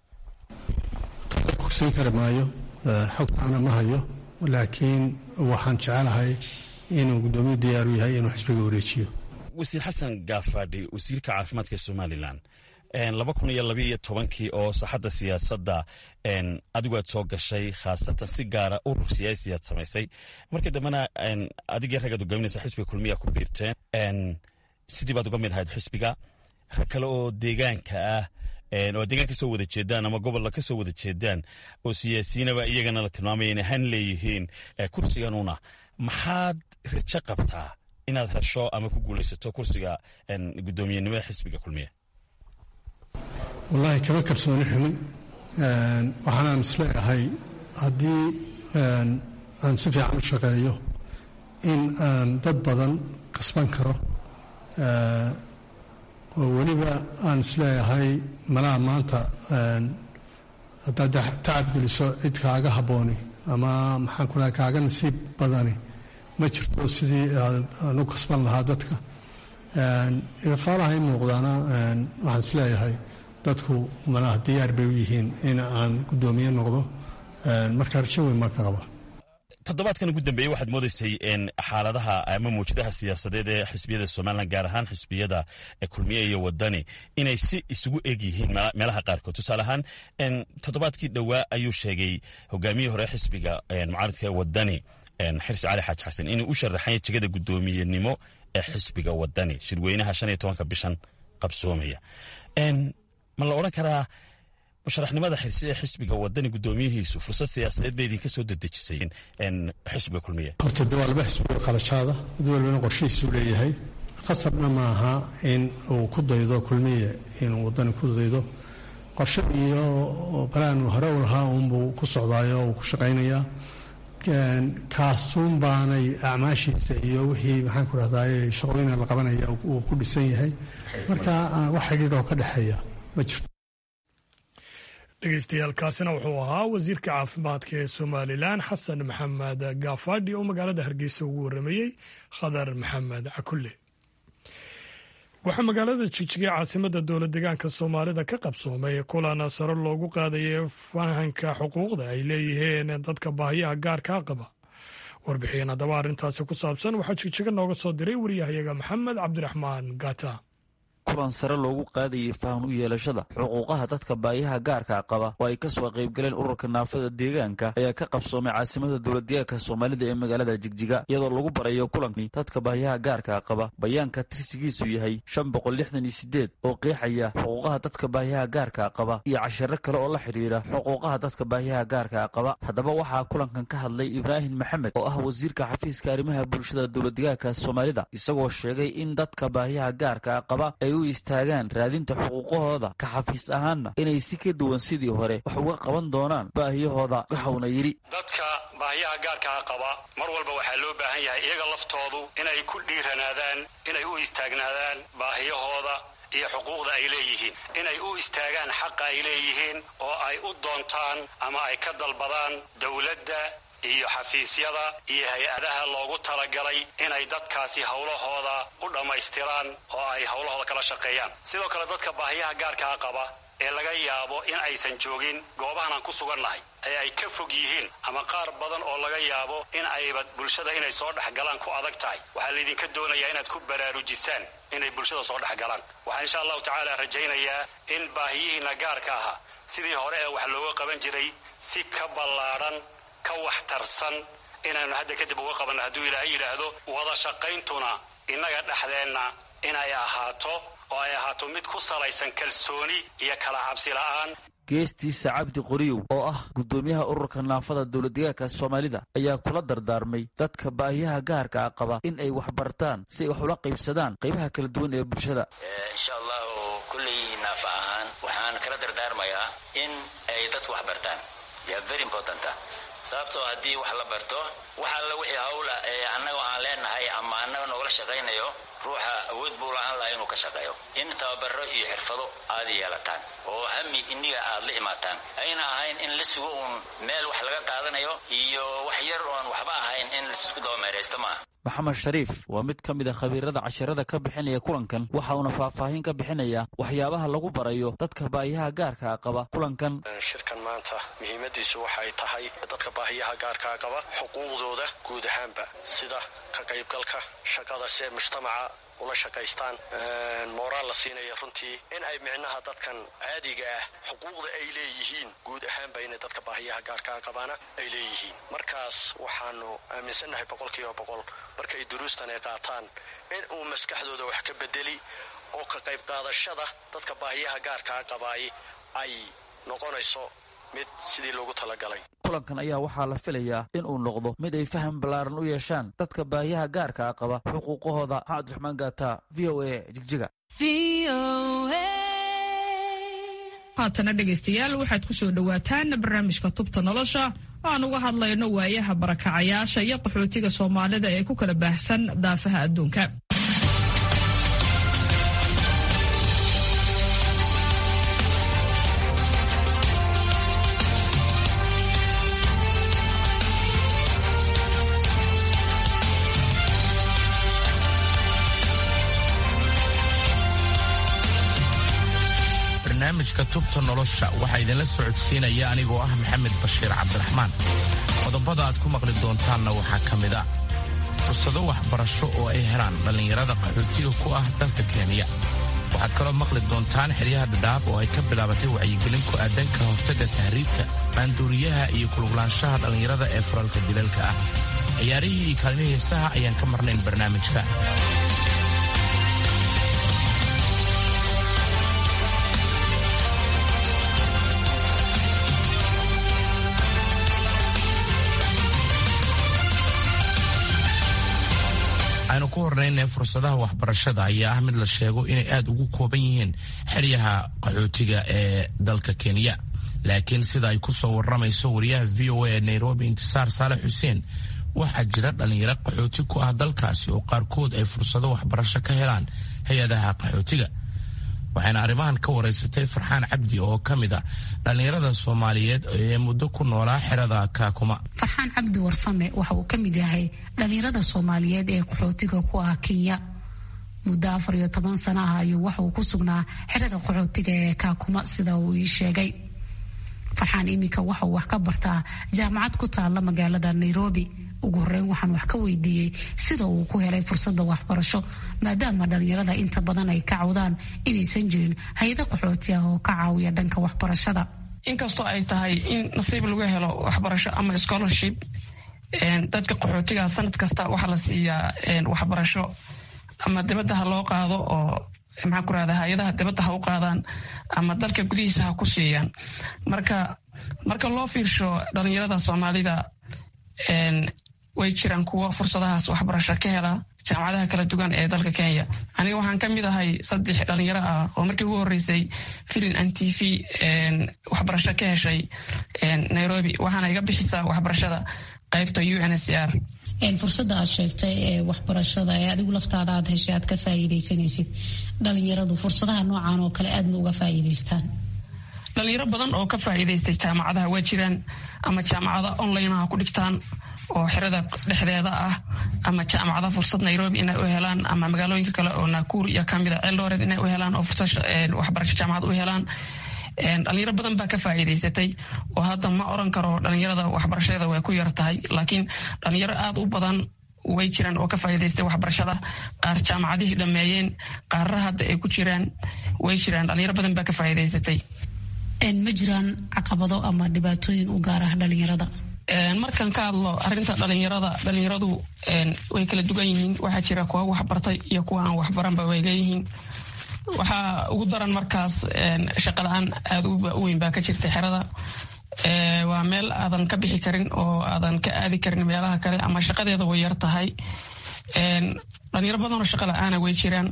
M: kusiin kari maayo xogtaana ma hayo laakiin waxaan jecelahay inuu guddoomiyu diyaaru yahay inuu xisbiga wareejiyo
N: wasiir xasan gaafadhi wasiirka caafimaadka ee somalilan laba kun iyo labaiyo tobankii oo saxadda siyaasadda adigu aad soo gashay khaasatan si gaara urur siyaasi aad samaysay markii dambena adigii raggaad hogaaminaysa xisbiga kulmiya ku biirteen sidii baad uga mid ahayd xisbiga rag kale oo deegaanka ah oo deegaan ka soo wada jeedaan ama gobolla ka soo wada jeedaan oo siyaasiyiinaba iyagana la tilmaamaya inay han leeyihiin kursiganuna maxaad rajo qabtaa inaad hesho ama ku guulaysato kursiga guddoomiyenimada xisbiga kulmiya
M: wallaahi kama kalsooni xumin waxaanaan isleeyahay haddii aan si fiican u shaqeeyo in aan dad badan kasban karo oo weliba aan isleeyahay malaha maanta haddaad tacab geliso cid kaaga habbooni ama maxaan ku lahay kaaga nasiib badani ma jirto sidii aan u kasban lahaa dadka ifaalaha i muuqdaana waxaan isleeyahay dadku malaha diyaar bay u yihiin in aan guddoomiye noqdo marka rajo weyn maa ka qaba
N: toddobaadkan ugu dambeeyey waxaad moodaysay xaaladaha ama mawjadaha siyaasadeed ee xisbiyada somalilan gaar ahaan xisbiyada kulmiye iyo wadani inay si isugu eg yihiin meelaha qaarkood tusaale ahaan toddobaadkii dhowaa ayuu sheegay hogaamiyihii hore xisbiga mucaaridka wadani xirsi cali xaaji xasan inuu u sharaxanya jegada guddoomiyenimo ee xisbiga wadani shirweynaha shan iyo tobanka bishan qabsoomaya ma la odhan karaa musharaxnimada xirsi ee xisbiga wadani guddoomiyihiisu fursad siyaasadeed bay idinka soo dedejisay xisbiga kulmiye
M: horta de waa laba xisbiga qalajaada mid walbana qorshihiisuu leeyahay khasabna maaha in uu ku daydo kulmiye inuu wadani ku daydo qorshe iyo balaan hore u lahaa uunbuu ku socdaayo uu ku shaqaynayaa kaasuun baanay acmaashiisa iyo wixii maxaan ku rahdaay shaqooyina la qabanaya uu ku dhisan yahay marka wax xidhiidh oo ka dhexeeya ma jirto
A: dhegeystayaaalkaasina wuxuu ahaa wasiirka caafimaadka ee somalilan xasan maxamed gaafadhi oo magaalada hargeysa ugu waramayey khadar maxamed cakulle waxaa magaalada jigjigay caasimada dowla degaanka soomaalida ka qabsoomay kulan sare loogu qaadayay fahanka xuquuqda ay leeyihiin dadka baahiyaha gaarkaa qaba warbixin haddaba arrintaasi ku saabsan waxaa jigjiga nooga soo diray waryahayaga maxamed cabdiraxmaan gata
O: kulan sare loogu qaadayay fahan u yeelashada xuquuqaha dadka baayaha gaarka qaba oo ay kasoo qaybgaleen ururka naafada deegaanka ayaa ka qabsoomay caasimada dowladdeegaanka soomaalida ee magaalada jigjiga iyadoo lagu barayo kulankii dadka baayaha gaarka qaba bayaanka tirsigiisu yahay shan boqol lixdan iyo sideed oo qeexaya xuquuqaha dadka baayaha gaarka qaba iyo cashiro kale oo la xidhiira xuquuqaha dadka baayaha gaarka qaba haddaba waxaa kulankan ka hadlay ibraahim maxamed oo ah wasiirka xafiiska arrimaha bulshada dowladdeegaanka soomaalida isagoo sheegay in dadka baayaha gaarka qaba ay u istaagaan raadinta xuquuqahooda ka xafiis ahaanna inay si ka duwan sidii hore wax uga qaban doonaan baahiyahooda waxauna yidhi
P: dadka baahiyaha gaarkaa qaba mar walba waxaa loo baahan yahay iyaga laftoodu inay ku dhiiranaadaan inay u istaagnaadaan baahiyahooda iyo xuquuqda ay leeyihiin inay u istaagaan xaqa ay leeyihiin oo ay u doontaan ama ay ka dalbadaan dowladda iyo xafiisyada iyo hay-adaha loogu talagalay inay dadkaasi howlahooda u dhammaystiraan oo ay howlahooda kala shaqeeyaan sidoo kale dadka baahiyaha gaarkaa qaba ee laga yaabo in aysan joogin goobahan aan ku sugannahay ee ay ka fog yihiin ama qaar badan oo laga yaabo in ayba bulshada inay soo dhexgalaan ku adag tahay waxaa laydinka doonayaa inaad ku baraarujisaan inay bulshada soo dhexgalaan waxaan insha allahu tacaala rajaynayaa in baahiyihiinna gaarka ahaa sidii hore ee wax looga qaban jiray si ka ballaadhan ka waxtarsan inaannu hadda kadib uga qabanno hadduu ilaahay yidhaahdo wada shaqayntuna innaga dhexdeenna inay ahaato oo ay ahaato mid ku salaysan kalsooni iyo kala cabsi la'aan
O: geestiisa cabdi qoriyow oo ah guddoomiyaha ururka naafada dowladdegaanka soomaalida ayaa kula dardaarmay dadka baahiyaha gaarka ah qaba in ay wax bartaan si ay wax ula qaybsadaan qaybaha kala duwan ee bulshada
Q: insha allahu kulley naafa ahaan waxaan kala dardaarmayaa in ay dadku wax bartaan ya very important sababtoo haddii wax la barto wax alla wixii hawla ee annagoo aan leenahay ama annaga noogala shaqaynayo ruuxa awood buu lahaan lahaa inuu ka shaqeeyo in tababaro iyo xirfado aad yeelataan oo hami iniga aad la imaataan ayna ahayn in la sugo uun meel wax laga qaadanayo iyo wax yar oon waxba ahayn in laisku dabameeraysta maaha
O: maxamed shariif waa mid ka mid a khabiirada casharada ka bixinaya kulankan waxa uuna faahfaahin ka bixinaya waxyaabaha lagu barayo dadka baahiyaha gaarkaa qaba kulankan
R: shirkan maanta muhiimadiisu waxay tahay dadka baahiyaha gaarkaa qaba xuquuqdooda guud ahaanba sida ka qaybgalka shaqada si ay mujtamaca ula shaqaystaan mooraal la siinaya runtii in ay micnaha dadkan caadiga ah xuquuqda ay leeyihiin guud ahaanba inay dadka baahiyaha gaarkaa qabaana ay leeyihiin markaas waxaanu aaminsannahay boqolkiiba boqol markay duruustan ay qaataan in uu maskaxdooda wax ka bedeli oo ka qayb qaadashada dadka baahiyaha gaarkaa qabaay ay noqonayso mid sidii loogu talagalay
O: kulankan ayaa waxaa la filayaa in uu noqdo mid ay faham ballaaran u yeeshaan dadka baahiyaha gaarkaa qaba xuquuqahooda cabdiraxmaan gaata v o a jigjiga
S: haatana dhegaystayaal waxaad ku soo dhowaataan barnaamijka tubta nolosha aan uga hadlayno waayaha barakacayaasha iyo qaxootiga soomaalida ee ku kala baahsan daafaha adduunka
T: barnaamijka tubta nolosha waxaa idinla socodsiinaya anigoo ah maxamed bashiir cabdiraxmaan qodobada aad ku maqli doontaanna waxaa ka mid a fursado waxbarasho oo ay helaan dhallinyarada qaxootiga ku ah dalka kenya waxaad kaloo maqli doontaan xeryaha dhadhaab oo ay ka bilaabatay wacyigelin ku aadan ka hortagga tahriibta maanduuriyaha iyo kuluglaanshaha dhallinyarada ee furalka dilalka ah ciyaarihii iyo kaalmihii heesaha ayaan ka marnayn barnaamijka aynu ku hornayna fursadaha waxbarashada ayaa ah mid la sheego inay aad ugu kooban yihiin xeryaha qaxootiga ee dalka kenya laakiin sida ay ku soo warramayso wariyaha v o a ee nairobi intisaar saalex xuseen waxaa jira dhallinyaro qaxooti ku ah dalkaasi oo qaarkood ay fursado waxbarasho ka helaan hay-adaha qaxootiga waxayna arrimahan ka waraysatay farxaan cabdi oo ka mid a dhallinyarada soomaaliyeed ee muddo ku noolaa xerada kaakuma
U: farxaan cabdi warsame waxa uu ka mid yahay dhallinyarada soomaaliyeed ee qaxootiga ku ah kenya muddo afar iyo toban sano ah ayuu waxa uu ku sugnaa xerada qaxootiga ee kaakuma sida uu ii sheegay farxaan iminka waxa uu wax ka bartaa jaamacad ku taalla magaalada nairobi ugu horeyn waxaan wax ka weydiiyey sida uu ku helay fursada waxbarasho maadaama dhalinyarada inta badan ay ka cawdaan inaysan jirin hay-ado qaxooti ah oo ka caawiya dhanka waxbarashada
V: inkastoo ay tahay in nasiib lagu helo waxbarasho ama scholarship dadka qaxootiga sanad kasta waxaa la siiyaa waxbarasho ama dibadda ha loo qaado oo maxaa ku rahda hay-adaha dibadda ha u qaadaan ama dalka gudihiisa ha ku siiyaan marka marka loo fiirsho dhalinyarada soomaalida way jiraan kuwa fursadahaas waxbarasho ka hela jaamacadaha kala duwan ee dalka kenya aniga waxaan ka mid ahay saddex dhalinyaro ah oo markii ugu horeysay filin an t v waxbarasho ka heshay nairobi waxaana iga bixisaa waxbarashada qaybta u n s r
U: fursada aad sheegtay ee waxbarashada ee adigu laftaada aad heshay aad ka faa'iidaysanaysid dhalinyaradu fursadaha noocan oo kale aadma uga faa'iidaystaan
V: dhalinyaro badan oo ka faa'iidaystay jaamacadaha waa jiraan ama jaamacada online ha ku dhigtaan oo xerada dhexdeeda ah ama jaamacada fursad nairobi inay u helaan ama magaalooyinka kale oo nakuur iyo kamida ceeldooreed inay u helaan oo fursad waxbarasho jaamacad u helaan dhalinyaro badan baa ka faa'iidaysatay oo hadda ma oran karo dhalinyarada waxbarashadeeda way ku yar tahay laakiin dhalinyaro aada u badan way jiraan oo ka faa'iidaystay waxbarashada qaar jaamacadihii dhammeeyeen qaarra hadda ay ku jiraan way jiraan dhalinyaro badan baa ka faa'iidaysatay
U: ma jiraan caqabado ama dhibaatooyin u gaar ah dhalinyarada
V: markaan ka hadlo arinta dhalinyarada dhalinyaradu way kala dugan yihiin waxaa jira kuwa waxbartay iyo kuwa aan waxbaranba way leeyihiin waxaa ugu daran markaas shaqa la-aan aada u weyn baa ka jirta xerada waa meel aadan ka bixi karin oo aadan ka aadi karin meelaha kale ama shaqadeeda way yar tahay dhalinyaro badanoo shaqa la-aana way jiraan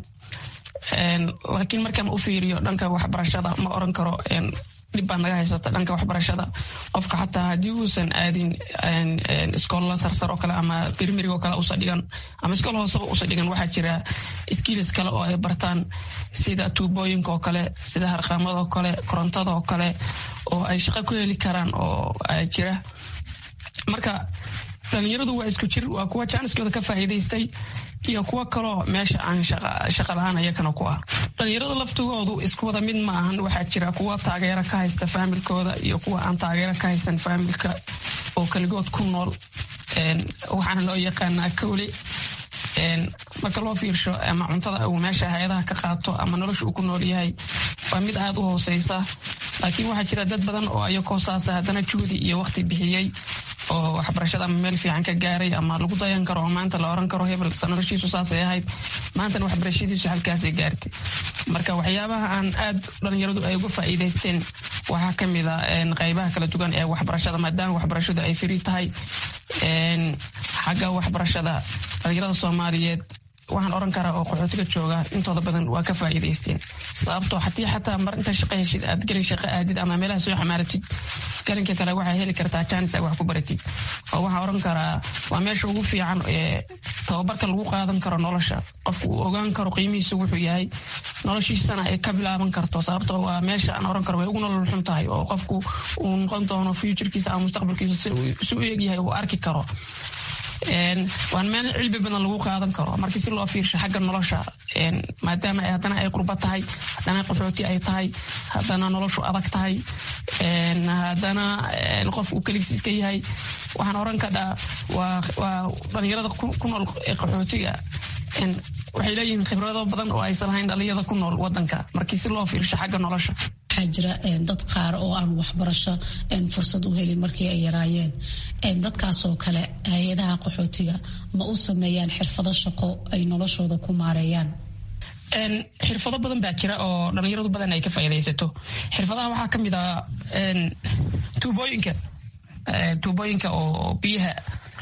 V: laakiin markaan u fiiriyo dhanka waxbarashada ma oran karo dhib baa naga haysata dhanka waxbarashada qofka xataa haddii uusan aadin iskoolla sarsar oo kale ama birmirig oo kale usa dhigan ama iskool hooseba usa dhigan waxaa jira skiilis kale oo ay bartaan sida tuubooyinka oo kale sida harqaamada oo kale korontada oo kale oo ay shaqo ku heli karaan oo jira marka dhalinyaradu waa isku jir waa kuwa jaaniskooda ka faa'iidaystay iyo kuwo kaloo meesha aan shaqa la-aan ayakana ku ah dhalinyarada laftigoodu isku wada mid ma ahan waxaa jira kuwa taageero ka haysta faamilkooda iyo kuwa aan taageero ka haysan faamilka oo keligood ku nool waxaana loo yaqaanaa kowle marka loo fiirsho ama cuntada uu meesha hay-adaha ka qaato ama nolosha uu ku nool yahay waa mid aada u hooseysa laakiin waxaa jira dad badan oo ayakoo saasa haddana juhdi iyo waqti bixiyey oo waxbarashada ama meel fiican ka gaaray ama lagu dayan karo oo maanta la oran karo hebel noloshiisu saasay ahayd maantana waxbarashadiisu halkaasay gaartay marka waxyaabaha aan aad dhalinyaradu ay uga faa'iidaysteen waxaa ka mid a qaybaha kala duwan ee waxbarashada maadaama waxbarashadu ay firi tahay xagga waxbarashada dhalinyarada soomaaliyeed waxaan oran karaa oo qaxootiga jooga intooda badan waa ka faa'iidaysteen sababtoo haddii xataa mar inta shaqo heshid aad gelin shaqo aadid ama meelaha soo xamaaratid galinka kale waxaa heli kartaa jaanis aad wax ku baratid oo waxaan oran karaa waa meesha ugu fiican ee tababarka lagu qaadan karo nolosha qofku uu ogaan karo qiimihiisa wuxuu yahay noloshiisana ay ka bilaaban karto sababtoo waa meesha aan oran karo way ugu nolol xun tahay oo qofku uu noqon doono futurkiisa ama mustaqbalkiisa si u egyahay uu arki karo waan meel cilmi badan lagu qaadan karo markii si loo fiirsho xagga nolosha maadaama haddana ay qurba tahay haddana qaxooti ay tahay haddana noloshu adag tahay haddana qof uu keligiis iska yahay waxaan oran kadhaa waa dhalinyarada ku nool qaxootiga waxay leeyihiin khibrado badan oo aysan lahayn dhalinyarada ku nool wadanka markii si loo fiirsho xagga nolosha
U: waxaa jira dad qaar oo aan waxbarasho fursad u helin markii ay yaraayeen dadkaasoo kale hay-adaha qaxootiga ma u sameeyaan xirfado shaqo ay noloshooda ku maareeyaan
V: xirfado badan baa jira oo dhalinyaradu badan ay ka faa'iidaysato xirfadaha waxaa ka mid ah tuubooyinka tuubooyinka oo biyaha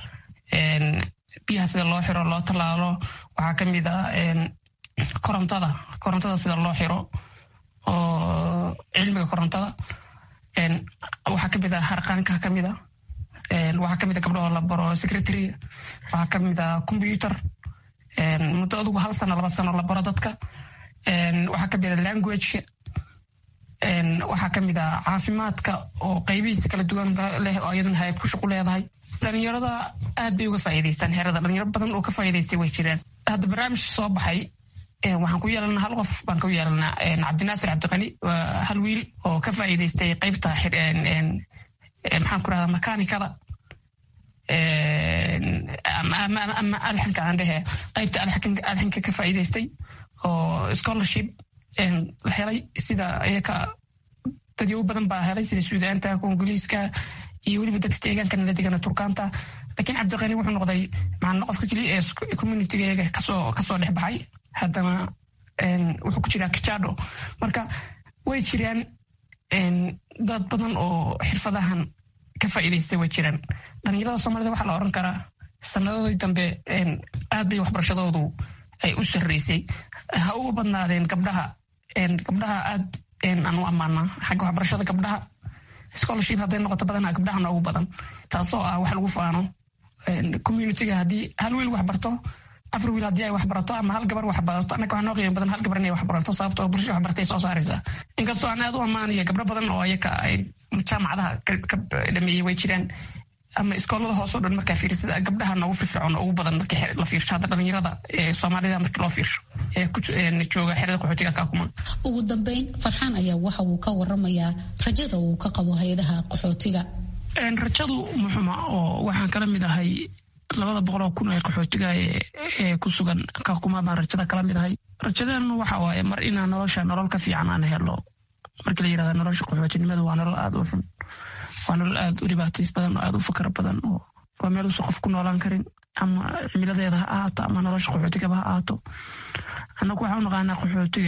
V: biyaha sida loo xiro loo tallaalo waxaa ka mid ah korontada korontada sida loo xiro oo cilmiga korontada waxaa kamid a harqaanka kamid a waxaa kamid a gabdhahoo la baro secretary waxaa kamid a computer muddo adugu hal sano laba sano la baro dadka waxaa kamid a languageka waxaa kamid a caafimaadka oo qaybihiisa kala duwan leh oo iyaduna hay-ad ku shaqu leedahay dhalinyarada aad bay uga faa'iidaystaan xerada dhalinyaro badan oo ka faa'iidaystay way jiraan hadda barnaamij soo baxay waxaan ku yeelanaa hal qof baan ku yeelanaa cabdinaasir cabdiqani waa hal wiil oo ka faa'iidaystay qaybta maxaan ku rahdaa makaanikada ama alxanka aan dhehe qaybta alxanka ka faa'iidaystay oo scholarship la helay sida iyaka dadyow badan baa helay sida suudaanta kongoliiska iyo weliba dadka deegaankana la degana turkaanta lakiin cabdiqani wuxuu noqday macna qofka keliya ee communitygeega kasoo kasoo dhex baxay haddana wuxuu ku jiraa kajado marka way jiraan dad badan oo xirfadahan ka faa'iidaystay way jiraan dhalinyarada soomaalida waxaa la oran karaa sanadadii dambe aad bay waxbarashadoodu ay u sarreysay ha uga badnaadeen gabdhaha gabdhaha aad aan u ammaanaa xagga waxbarashada gabdhaha scholarship hadday noqoto badanaa gabdhaha noogu badan taasoo ah wax lagu faano communityga haddii hal wiil wax barto afar wiil haddii ay wax barato ama hal gabar wax barato annaga waxaa noo qiimo badan hal gabar inay wax barato sababto oo bulshada wax bartay soo saaraysaa inkastoo aan aad u ammaanaya gabdho badan oo ayaka ay jaamacadaha ka dhameeyey way jiraan ama iskoolada hoosoo dhan markaa fiirsada gabdhaha noogu firfircoon ugu badan markii la fiirsho hadda dhalinyarada ee soomaalida markii loo fiirsho ee jooga xerada qaxootiga kaakuma
U: ugu dambeyn farxaan ayaa waxa uu ka waramayaa rajada uu ka qabo hay-adaha qaxootiga
V: rajadu muxuma oo waxaan kala mid ahay labada boqoloo kun ee qaxootiga ee ku sugan kaakuma baan rajada kala mid ahay rajadeenu waxa waaye mar inaan nolosha nolol ka fiican aan helo markii la yirahda nolosha qaxootinimadu waa nolol aada u xun waa nolol aada u dhibaatays badan oo aada u fakar badan oo waa meel uusa qof ku noolaan karin ama cimiladeeda ha ahaato ama nolosha qaxootigaba ha ahaato annagu waxaa u naqaanaa qaxootiga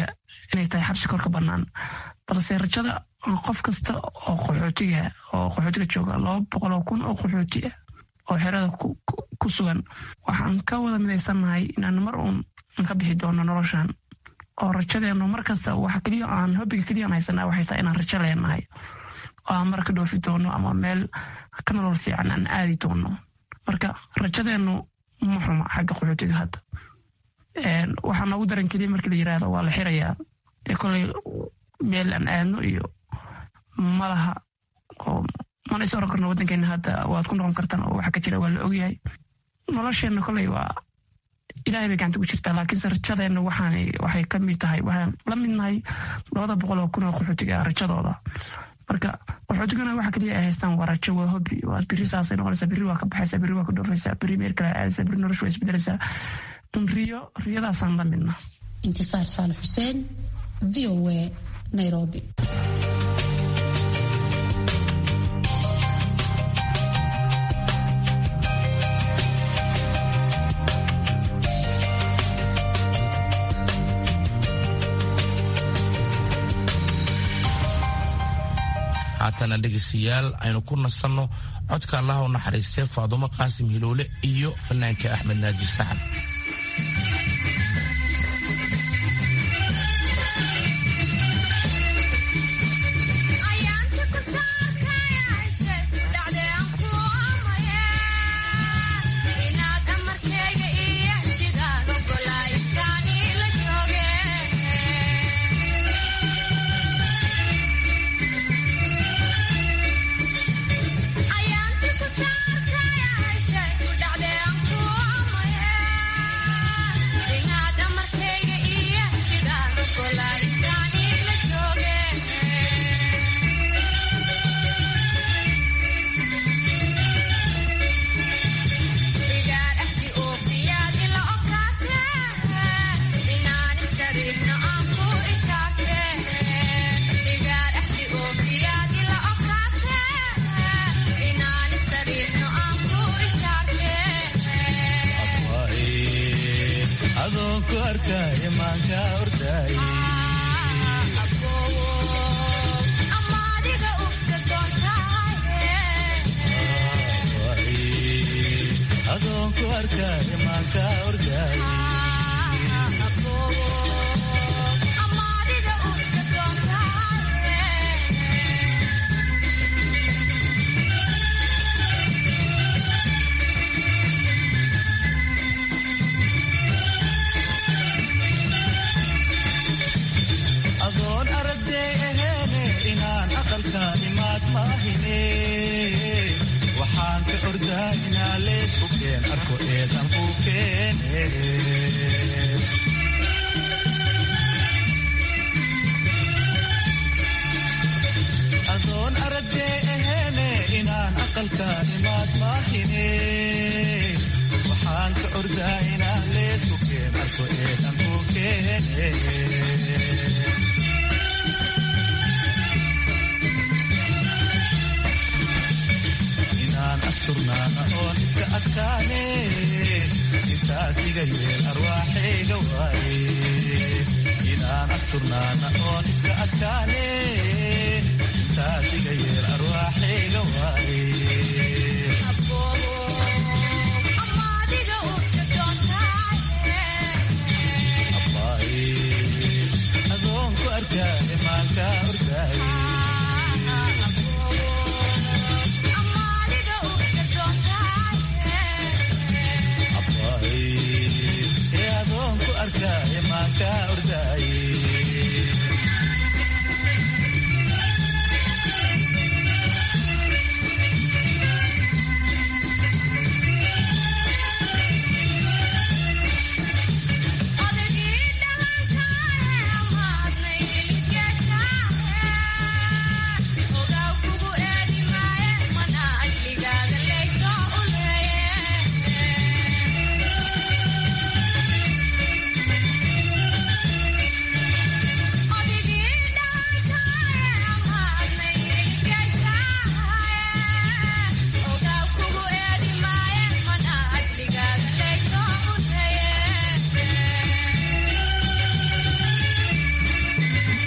V: inay tahay xabsi korka bannaan balse rajada qof kasta oo qaxootiga oo qaxootiga jooga laba boqol oo kun oo qaxooti ah oo xerada ku sugan waxaan ka wada midaysannahay inaan mar uun ka bixi doono noloshan oo rajadeenu mar kasta waxa keliya aan hobiga keliya aan haysanaa waxay tahay inaan rajo leenahay oo aan mar ka dhoofi doono ama meel ka nolol fiican aan aadi doono marka rajadeenu ma xuma xagga qaxootiga hadda waxaa noogu daran keliya markii la yiraahdo waa la xirayaa dee koley meel aan aadno iyo malaha oo mana is oran karno waddankeena hadda waad ku noqon kartaan oo waxa ka jira waa la ogyahay nolosheenna koley waa ilahay bay gacanta ku jirtaa laakiinse rajadeenna waxaan waxay ka mid tahay waxaan la mid nahay labada boqol oo kun oo qaxootiga rajadooda marka qaxootigana waxa keliya ay haystaan waa rajo waa hobi waa biri saasay noqonaysaa biri waa ka baxaysaa biri waa ka dhoofaysaa biri meel kale aadaysaa biri noloshu waa isbedelaysaa un riyo riyadaasaan la midna
U: intisaar saal xuseen v o a nairobi
T: haatana dhegaystayaal aynu ku nasanno codka allaha u naxariistay faadumo qaasim hiloole iyo fanaanka axmed naaji saxan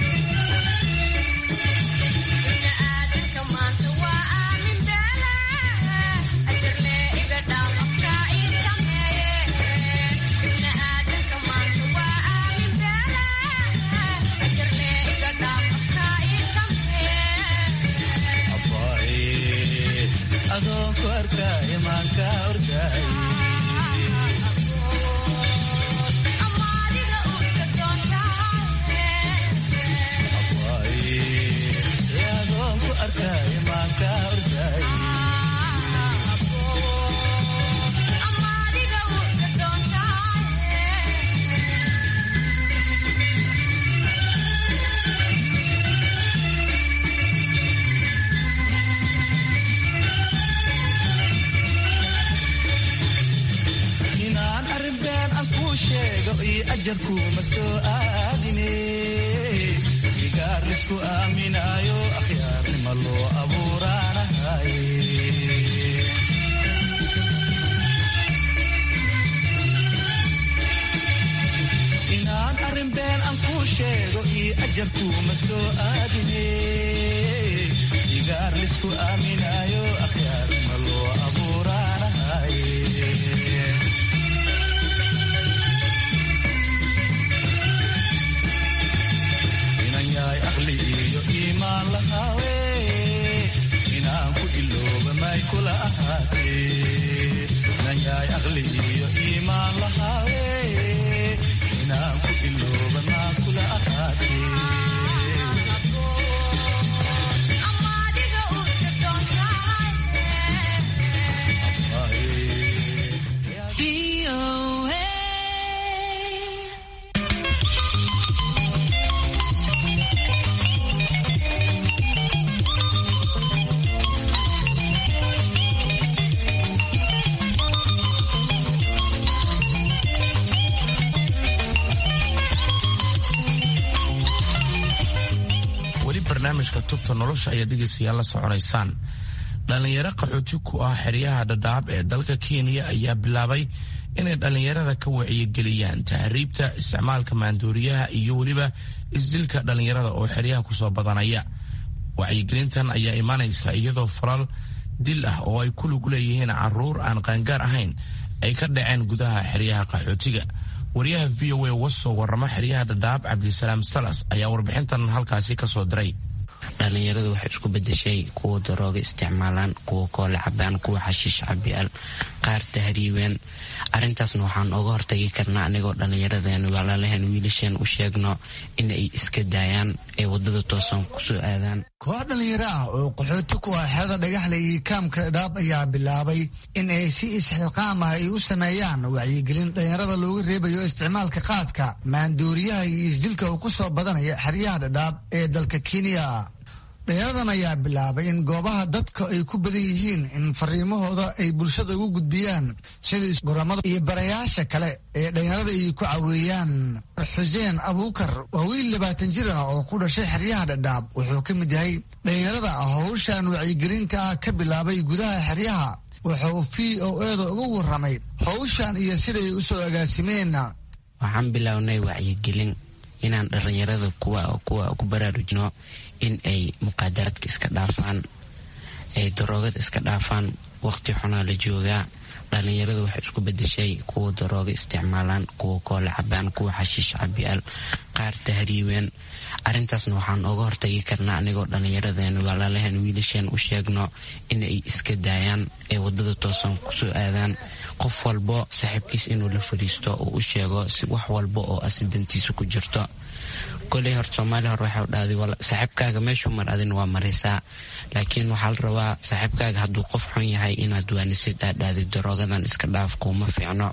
T: barnaamijka tubta nolosha ayaa dhegaystayaal la soconaysaan dhallinyaro qaxooti ku ah xeryaha dhadhaab ee dalka kenya ayaa bilaabay inay dhallinyarada ka wacyigeliyaan tahriibta isticmaalka maanduuriyaha iyo weliba isdilka dhallinyarada oo xeryaha kusoo badanaya wacyigelintan ayaa imanaysa iyadoo falal dil ah oo ay ku lug leeyihiin caruur aan qaangaar ahayn ay ka dhaceen gudaha xeryaha qaxootiga wariyaha v o a wasoo warrama xeryaha dhadhaab cabdisalaam salas ayaa warbixintan halkaasi kasoo diray
B: dhallinyaradu waxay isku bedeshay kuwa darooga isticmaalaan kuwa koole cabaan kuwa xashiish cabiyaal qaar tahriibeen arintaasna waxaan oga hortagi karnaa anigoo dhallinyaradeen walaalaheen wiilasheen u sheegno inay iska daayaan ee wadada toosan kusoo aadaan
E: koox dhallinyaro ah oo qaxooti ku ah xeeda dhagaxle iyo kaamka dhaab ayaa bilaabay in ay si isxilqaam ah ay u sameeyaan wacyigelin dhallinyarada looga reebayo isticmaalka qaadka maanduuriyaha iyo isdilka uu ku soo badanaya xeryaha dhadhaab ee dalka kenya dhalinyaradan ayaa bilaabay in goobaha dadka ay ku badan yihiin in fariimahooda ay bulshada ugu gudbiyaan sida goramada iyo barayaasha kale ee dhalinyarada ay ku caweeyaan xuseen abuukar waa wiil labaatan jir ah oo ku dhashay xeryaha dhadhaab wuxuu ka mid yahay dhalinyarada howshan wacyigelinta ah ka bilaabay gudaha xeryaha wuxuu v o eeda uga waramay howshan iyo siday u soo agaasimeen
B: waxaan bilownay wacyigelin inaan dhallinyarada kuwa ku baraarujno in ay muqaadaraadka iska dhaafaan ay daroogada iska dhaafaan waqti xunaa la joogaa dhallinyaradu waxay isku bedeshay kuwa darooga isticmaalaan kuwa koole cabaan kuwa xashiish cabiyaal qaar tahriibeen arintaasna waxaan oga hortagi karnaa anigoo dhallinyaradeen walaalaheen wiilasheen u sheegno inay iska daayaan ee wadada toosan kusoo aadaan qof walbo saaxiibkiis inuu la fadhiisto oo u sheego si wax walba oo asidantiisa ku jirto koley hor soomaaliya hor waxau dhahday saaxiibkaaga meeshuu mar adin waa maraysaa laakiin waxaa la rabaa saaxiibkaaga hadduu qof xun yahay inaad waanisid aadhaadid daroogadan iska dhaaf kuuma fiicno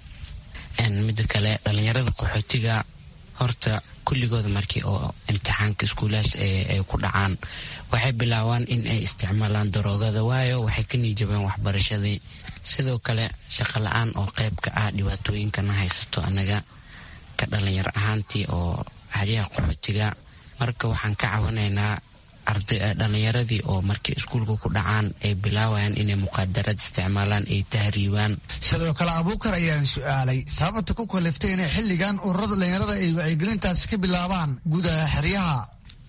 B: mida kale dhallinyarada qaxootiga horta kulligooda markii oo imtixaanka iskuulaas ay ku dhacaan waxay bilaabaan in ay isticmaalaan daroogada waayo waxay ka niijabeen waxbarashadii sidoo kale shaqo la-aan oo qayb ka ah dhibaatooyinkana haysato anaga ka dhalinyaro ahaantii oo xeryaha qaxootiga marka waxaan ka cawinaynaa dhallinyaradii oo markay iskuulka ku dhacaan ay bilaawayaan inay muqaadarad isticmaalaan ay tahriibaan
E: sidoo kale abuukar ayaan su-aalay sababta ku kaliftay inay xilligan ururada dhallinyarada ay wacyigelintaasi ka bilaabaan gudaha xeryaha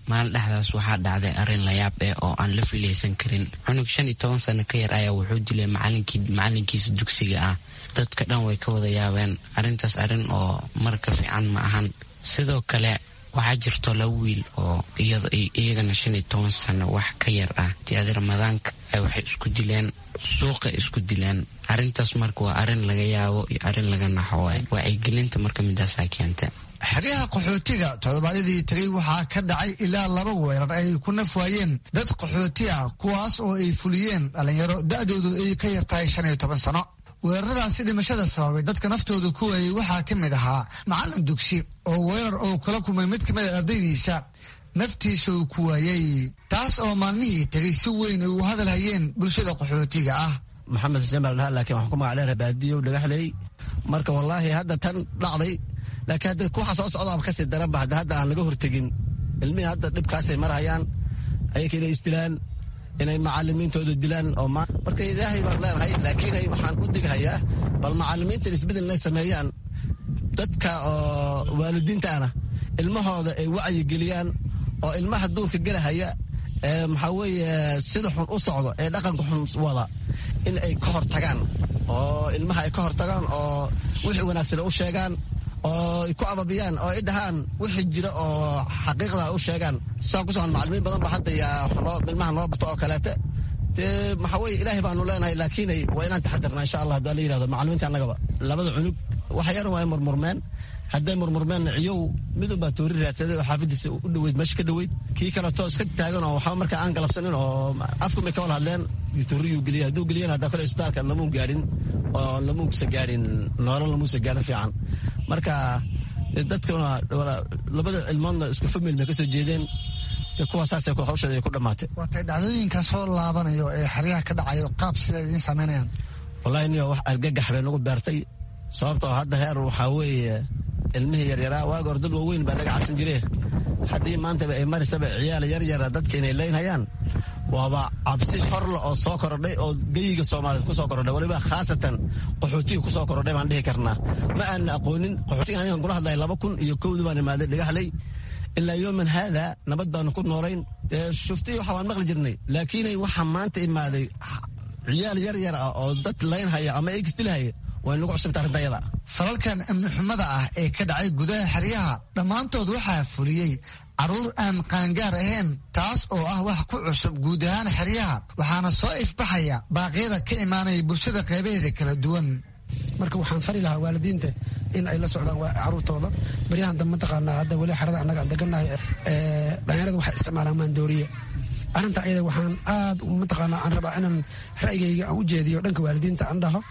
B: maalin dhexdaas waxaa dhacday arrin layaab eh oo aan la filaysan karin cunug shan iyo toban sano ka yar ayaa wuxuu dilay macalinkiisa dugsiga ah dadka dhan way ka wada yaabeen arrintaas arrin oo marka fiican ma ahan sidoo kale waxaa jirto laba wiil oo iyagana shan iyo toban sano wax ka yar ah tiadi ramadaanka waxay isku dileen suuqa isku dileen arrintaas marka waa arrin laga yaabo iyo arrin laga naxo waay wacyigelinta marka midaasaa keenta
E: xeryaha qaxootiga toddobaadyadii tagay waxaa ka dhacay ilaa laba weerar ay ku naf waayeen dad qaxooti ah kuwaas oo ay fuliyeen dhallinyaro da'doodu ay ka yar tahay shan iyo toban sano weeraradaasi dhimashada sababay dadka naftooda ku waayey waxaa ka mid ahaa macallin dugsi oo weerar oo kala kulmay mid ka mid a ardaydiisa naftiisa uu ku waayey taas oo maalmihii tegay si weyn ay u hadal hayeen bulshada qaxootiga ah
D: maxamed xuseen baa ladhaha laakiin waxaan ku magac dheera baadiyow dhagaxley marka wallaahi hadda tan dhacday laakiin hadda waxa soo socdaaba kasii daranba hadda hadda aan laga hortegin ilmihii hadda dhibkaasay marhayaan ayaka inay isdilaan inay macalimiintooda dilaan oo marka ilaahay baan leenahay laakiin waxaan u dighayaa bal macalimiintan isbedel inay sameeyaan dadka oo waalidiintaana ilmahooda ay wacyigeliyaan oo ilmaha duurka gelahaya ee maxaa weeye sida xun u socdo ee dhaqanka xun wada in ay ka hor tagaan oo ilmaha ay ka hor tagaan oo wixii wanaagsan u sheegaan oo ay ku ababiyaan oo ay dhahaan wixii jira oo xaqiiqda u sheegaan saa ku socon macalimiin badan ba hadda yaa ilmaha noo barto oo kaleete dee maxaa weye ilaahay baanu leenahay laakiinay waa inaan taxadirnaa insha allah haddii la yidhahdo macalimiinta annagaba labada cunug waxa yar waa murmurmeen hadday murmurmeen ciyow midun baa toori raadsaday oo xaafadiisa u dhoweyd meesha ka dhoweyd kii kaleto iska taagan oo waxba markaa aan galabsanin oo afkumay ka wada hadleen tooriyuu geliya hadduu geliyan haddaa kale isbitaalka lamuun gaadhin oo lamuunsa gaadhin noolo lamuunsa gaadhin fiican marka dadkuna labada cilmoodna isku famil bay ka soo jeedeen kuwaasaasay hawsheeda ay ku dhammaatay
E: waatay dhacdooyinka soo laabanayo ee xeryaha ka dhacayo qaab sida idiin samaynayaan
D: wallahi niyo wax argagax bay nagu beertay sababtoo hadda heer waxaa weeye ilmihii yaryaraa waaga hor dad waaweyn baa naga cabsan jire haddii maantaba ay marisaba ciyaal yaryara dadka inay leynhayaan waaba cabsi horle oo soo korodhay oo geyiga soomaaliyeed ku soo korodhay waliba khaasatan qaxootiga ku soo korodhay baan dhihi karnaa ma aanna aqoonin qaxootiga anigan kula hadlaya laba kun iyo kowdii baan imaaday dhagaxley ilaa yooman haada nabad baanu ku noolayn shuftii waxa waan maqli jirnay laakiinay waxa maanta imaaday ciyaal yar yar ah oo dad laynhaya ama eegistilahaya way nagu cusubta arrinta ayada
E: falalkan amni xumada ah ee ka dhacay gudaha xeryaha dhammaantood waxaa fuliyey carruur aan qaangaar ahayn taas oo ah wax ku cusub guud ahaan xeryaha waxaana soo ifbaxaya baaqyada ka imaanaya bulshada qeybaheeda kala duwan
G: marka waxaan fari lahaa waalidiinta in ay la socdaan caruurtooda baryahan dambe mataqaanaa hadda weli xerada annaga aan degannahay dhalinyarada waxay isticmaalaan maandooriye arrinta ayada waxaan aad mataqaanaa aan rabaa inaan ra'yigayga aan u jeediyo dhanka waalidiinta aan dhaho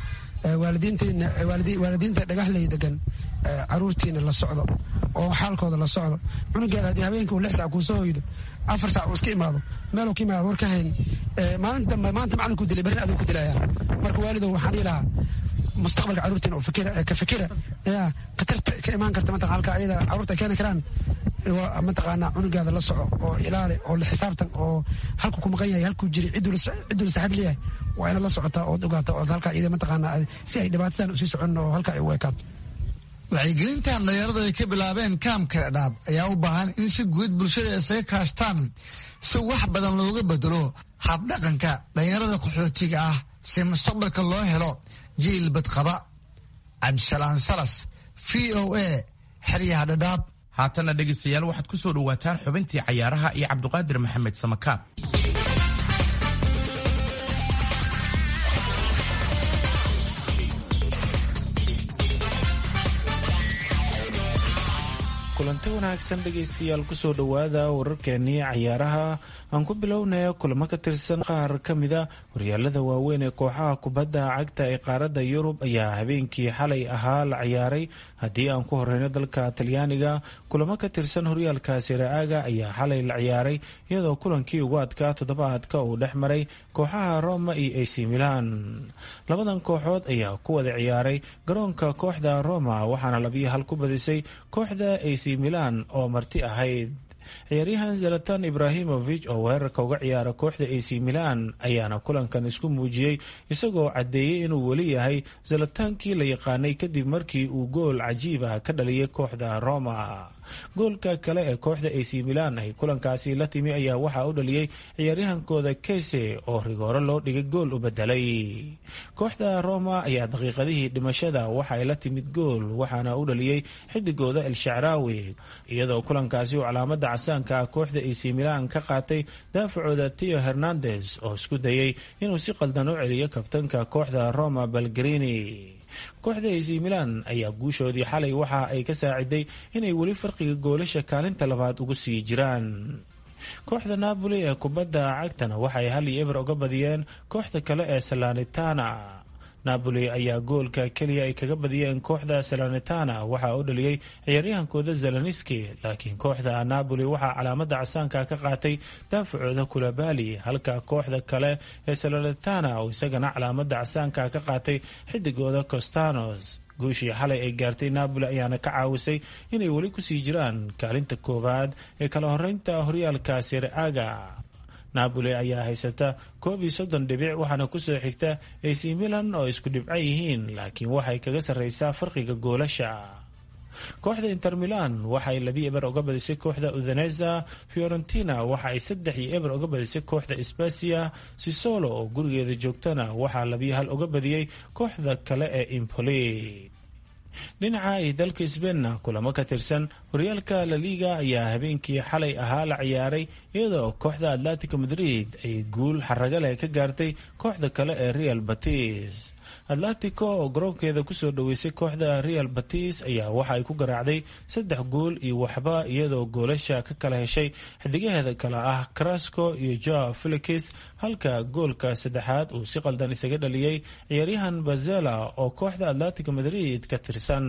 G: waalidiinta dhagaxley degan caruurtiina la socdo oo xaalkooda la socdo cunugeeda haddii habeenkii uu lix sac kuu soo hoydo afar sac uu iska imaado meeluu ka imaado war ka hayn maalin dambe maanta macalinkuu dilay berri aduu ku dilaya marka waalidow waxaan dhihi lahaa mustaqbalka caruurtiina oo ka fikira ya khatarta ka imaan karta mataqan halka ayada caruurta keeni karaan mataqaanaa cunugaada la soco oo ilaali oo la xisaabtan oo halku ku maqan yahay halkuu jiri cidduu la saaxiib leeyahay waa inaad la socotaa ood ogaata ood halkaa iyada mataqaanaa si ay dhibaatadan usii socon oo halkaa ay u ekaato
E: wacyigelintan dhalinyaradu ay ka bilaabeen kaamka dhaab ayaa u baahan in si guud bulshada isaga kaashtaan si wax badan looga bedelo habdhaqanka dhalinyarada qaxootiga ah si mustaqbalka loo helo jiil badqaba cabdisalaam salas v o a xeryaha dhadhaab
T: haatana dhegaystayaal waxaad ku soo dhowaataan xubintii cayaaraha iyo cabdiqaadir maxamed samakaab
W: kulanti wanaagsan dhegaystayaal kusoo dhowaada wararkeenii cayaaraha aan ku bilownaya kulamo ka tirsan qaar ka mida horyaalada waaweyn ee kooxaha kubadda cagta ee qaaradda yurub ayaa habeenkii xalay ahaa la ciyaaray haddii aan ku horeyno dalka talyaaniga kulamo ka tirsan horyaalka siraaga ayaa xalay la ciyaaray iyadoo kulankii ugu adkaa toddobaadka uu dhex maray kooxaha roma iyo ac milan labadan kooxood ayaa ku wada ciyaaray garoonka kooxda roma waxaana labiyo hal ku badisay kooxda ac milan oo marti ahayd ciyaaryahan zalatan ibrahimovic oo weerarka uga ciyaara kooxda ac milan ayaana kulankan isku muujiyey isagoo caddeeyey inuu weli yahay zalataankii la yaqaanay kadib markii uu gool cajiib ah ka dhaliyay kooxda roma goolka kale ee kooxda ac milan ay kulankaasi la timi ayaa waxaa u dhaliyey ciyaaryahankooda kese oo rigooro loo dhigay gool u bedelay kooxda roma ayaa daqiiqadihii dhimashada waxa ay la timid gool waxaana u dhaliyey xidigooda el shacraawi iyadoo kulankaasi uu calaamada casaanka ah kooxda ac milan ka qaatay daafacooda teo hernandes oo isku dayey inuu si qaldan u celiyo kabtanka kooxda roma balgarini kooxda ac milan ayaa guushoodii xalay waxa ay ka saaciday inay weli farqiga goolasha kaalinta labaad ugu sii jiraan kooxda napoli ee kubadda cagtana waxay hal iyo eber uga badiyeen kooxda kale ee salanitana napoli ayaa goolka keliya ay kaga badiyeen kooxda salanitana waxaa u dhaliyey ciyaaryahankooda zelaniski laakiin kooxda napoli waxaa calaamada casaanka ka qaatay daafacooda kulabali halka kooxda kale ee salanitana oo isagana calaamada casaanka ka qaatay xidigooda costanos guushii xalay ay gaartay napoli ayaana ka caawisay inay weli kusii jiraan kaalinta koowaad ee kala horeynta horyaalka siraaga napoli ayaa haysata koob iyo soddon dhibic waxaana kusoo xigta ac milan oo isku dhibco yihiin laakiin waxay kaga sarreysaa farqiga goolasha kooxda inter milan waxay labi eber uga badisay kooxda udaneza fiorentina waxa ay saddex iyo eber uga badisay kooxda sbasia sisolo oo gurigeeda joogtana waxaa labiyo hal uga badiyey kooxda kale ee impoli dhinaca ay dalka sbeinna kulamo ka tirsan horyaalka laliga ayaa habeenkii xalay ahaa la ciyaaray iyadoo kooxda atletico madrid ay guul xaraga leh ka gaartay kooxda kale ee real batis atletico oo garoonkeeda kusoo dhaweysay kooxda real batis ayaa waxa ay ku garaacday saddex gool iyo waxba iyadoo goolasha ka kala heshay xidigaheeda kale ah carasco iyo joa felix halka goolka saddexaad uu si qaldan isaga dhaliyey ciyaaryahan bazela oo kooxda atletico madrid ka tirsan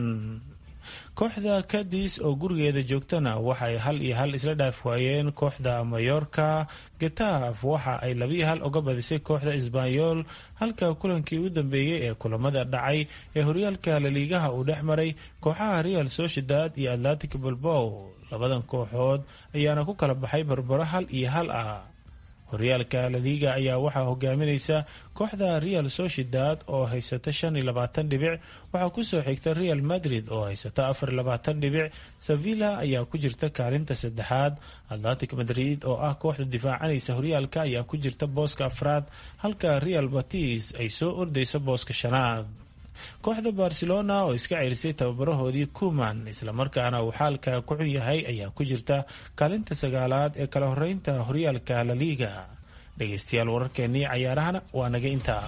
W: kooxda kadis oo gurigeeda joogtana waxaay hal iyo hal isla dhaaf waayeen kooxda mayorka getaf waxa ay labiyo hal uga badisay kooxda isbanyol halka kulankii u dambeeyey ee kulamada dhacay ee horyaalka laliigaha uu dhex maray kooxaha real sociedad iyo atlantic balbow labadan kooxood ayaana ku kala baxay barbaro hal iyo hal ah horyaalka laliga ayaa waxaa hogaaminaysa kooxda real sociedad oo haysata shan iyo labaatan dhibic waxaa kusoo xigta real madrid oo haysata afar iyo labaatan dhibic sevilla ayaa ku jirta kaalinta saddexaad atlantic madrid oo ah kooxda difaacanaysa horyaalka ayaa ku jirta booska afraad halka real batis ay soo ordayso booska shanaad kooxda barcelona oo iska ceelisay tababarahoodii kuman islamarkaana uu xaalka ku xun yahay ayaa ku jirta kaalinta sagaalaad ee kala horeynta horyaalka laliga dhegeystayaal wararkeenii cayaarahana waa naga intaa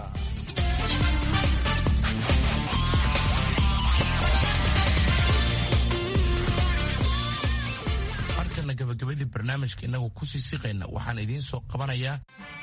T: markana gabagabadii barnaamijka inagu kusii siqayna waxaan idiin soo qabanayaa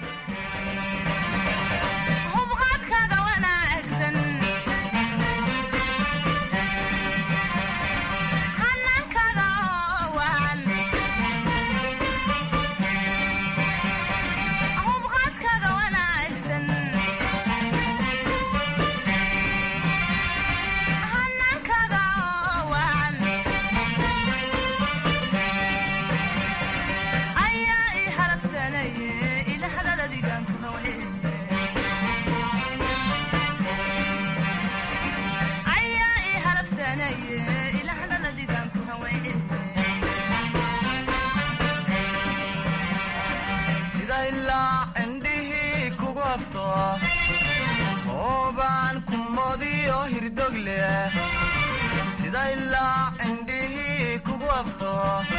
F: sida ilaa indhihii kugu afto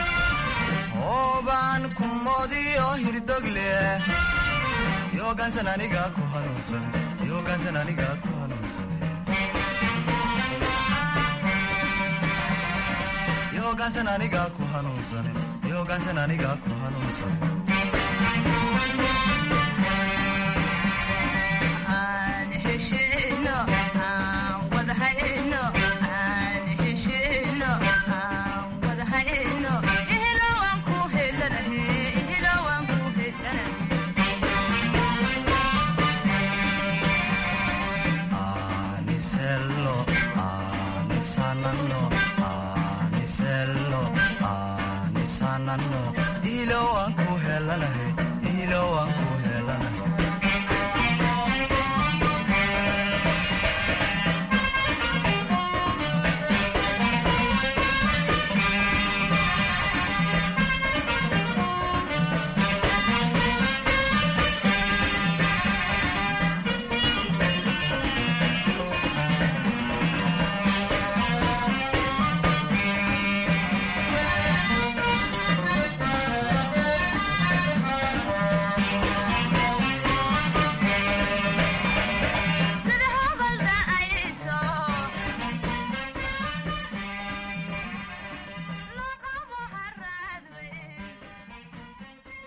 F: oobaan kumodiyo hirdogle yoogaansan aniga ku hanuunsan yoogaansan aniga ku hanuunsan yoogaansan aniga ku hanuunsan yoogaansan aniga ku hanuunsan ilo waan ku helanahay ilo waan ku helanahay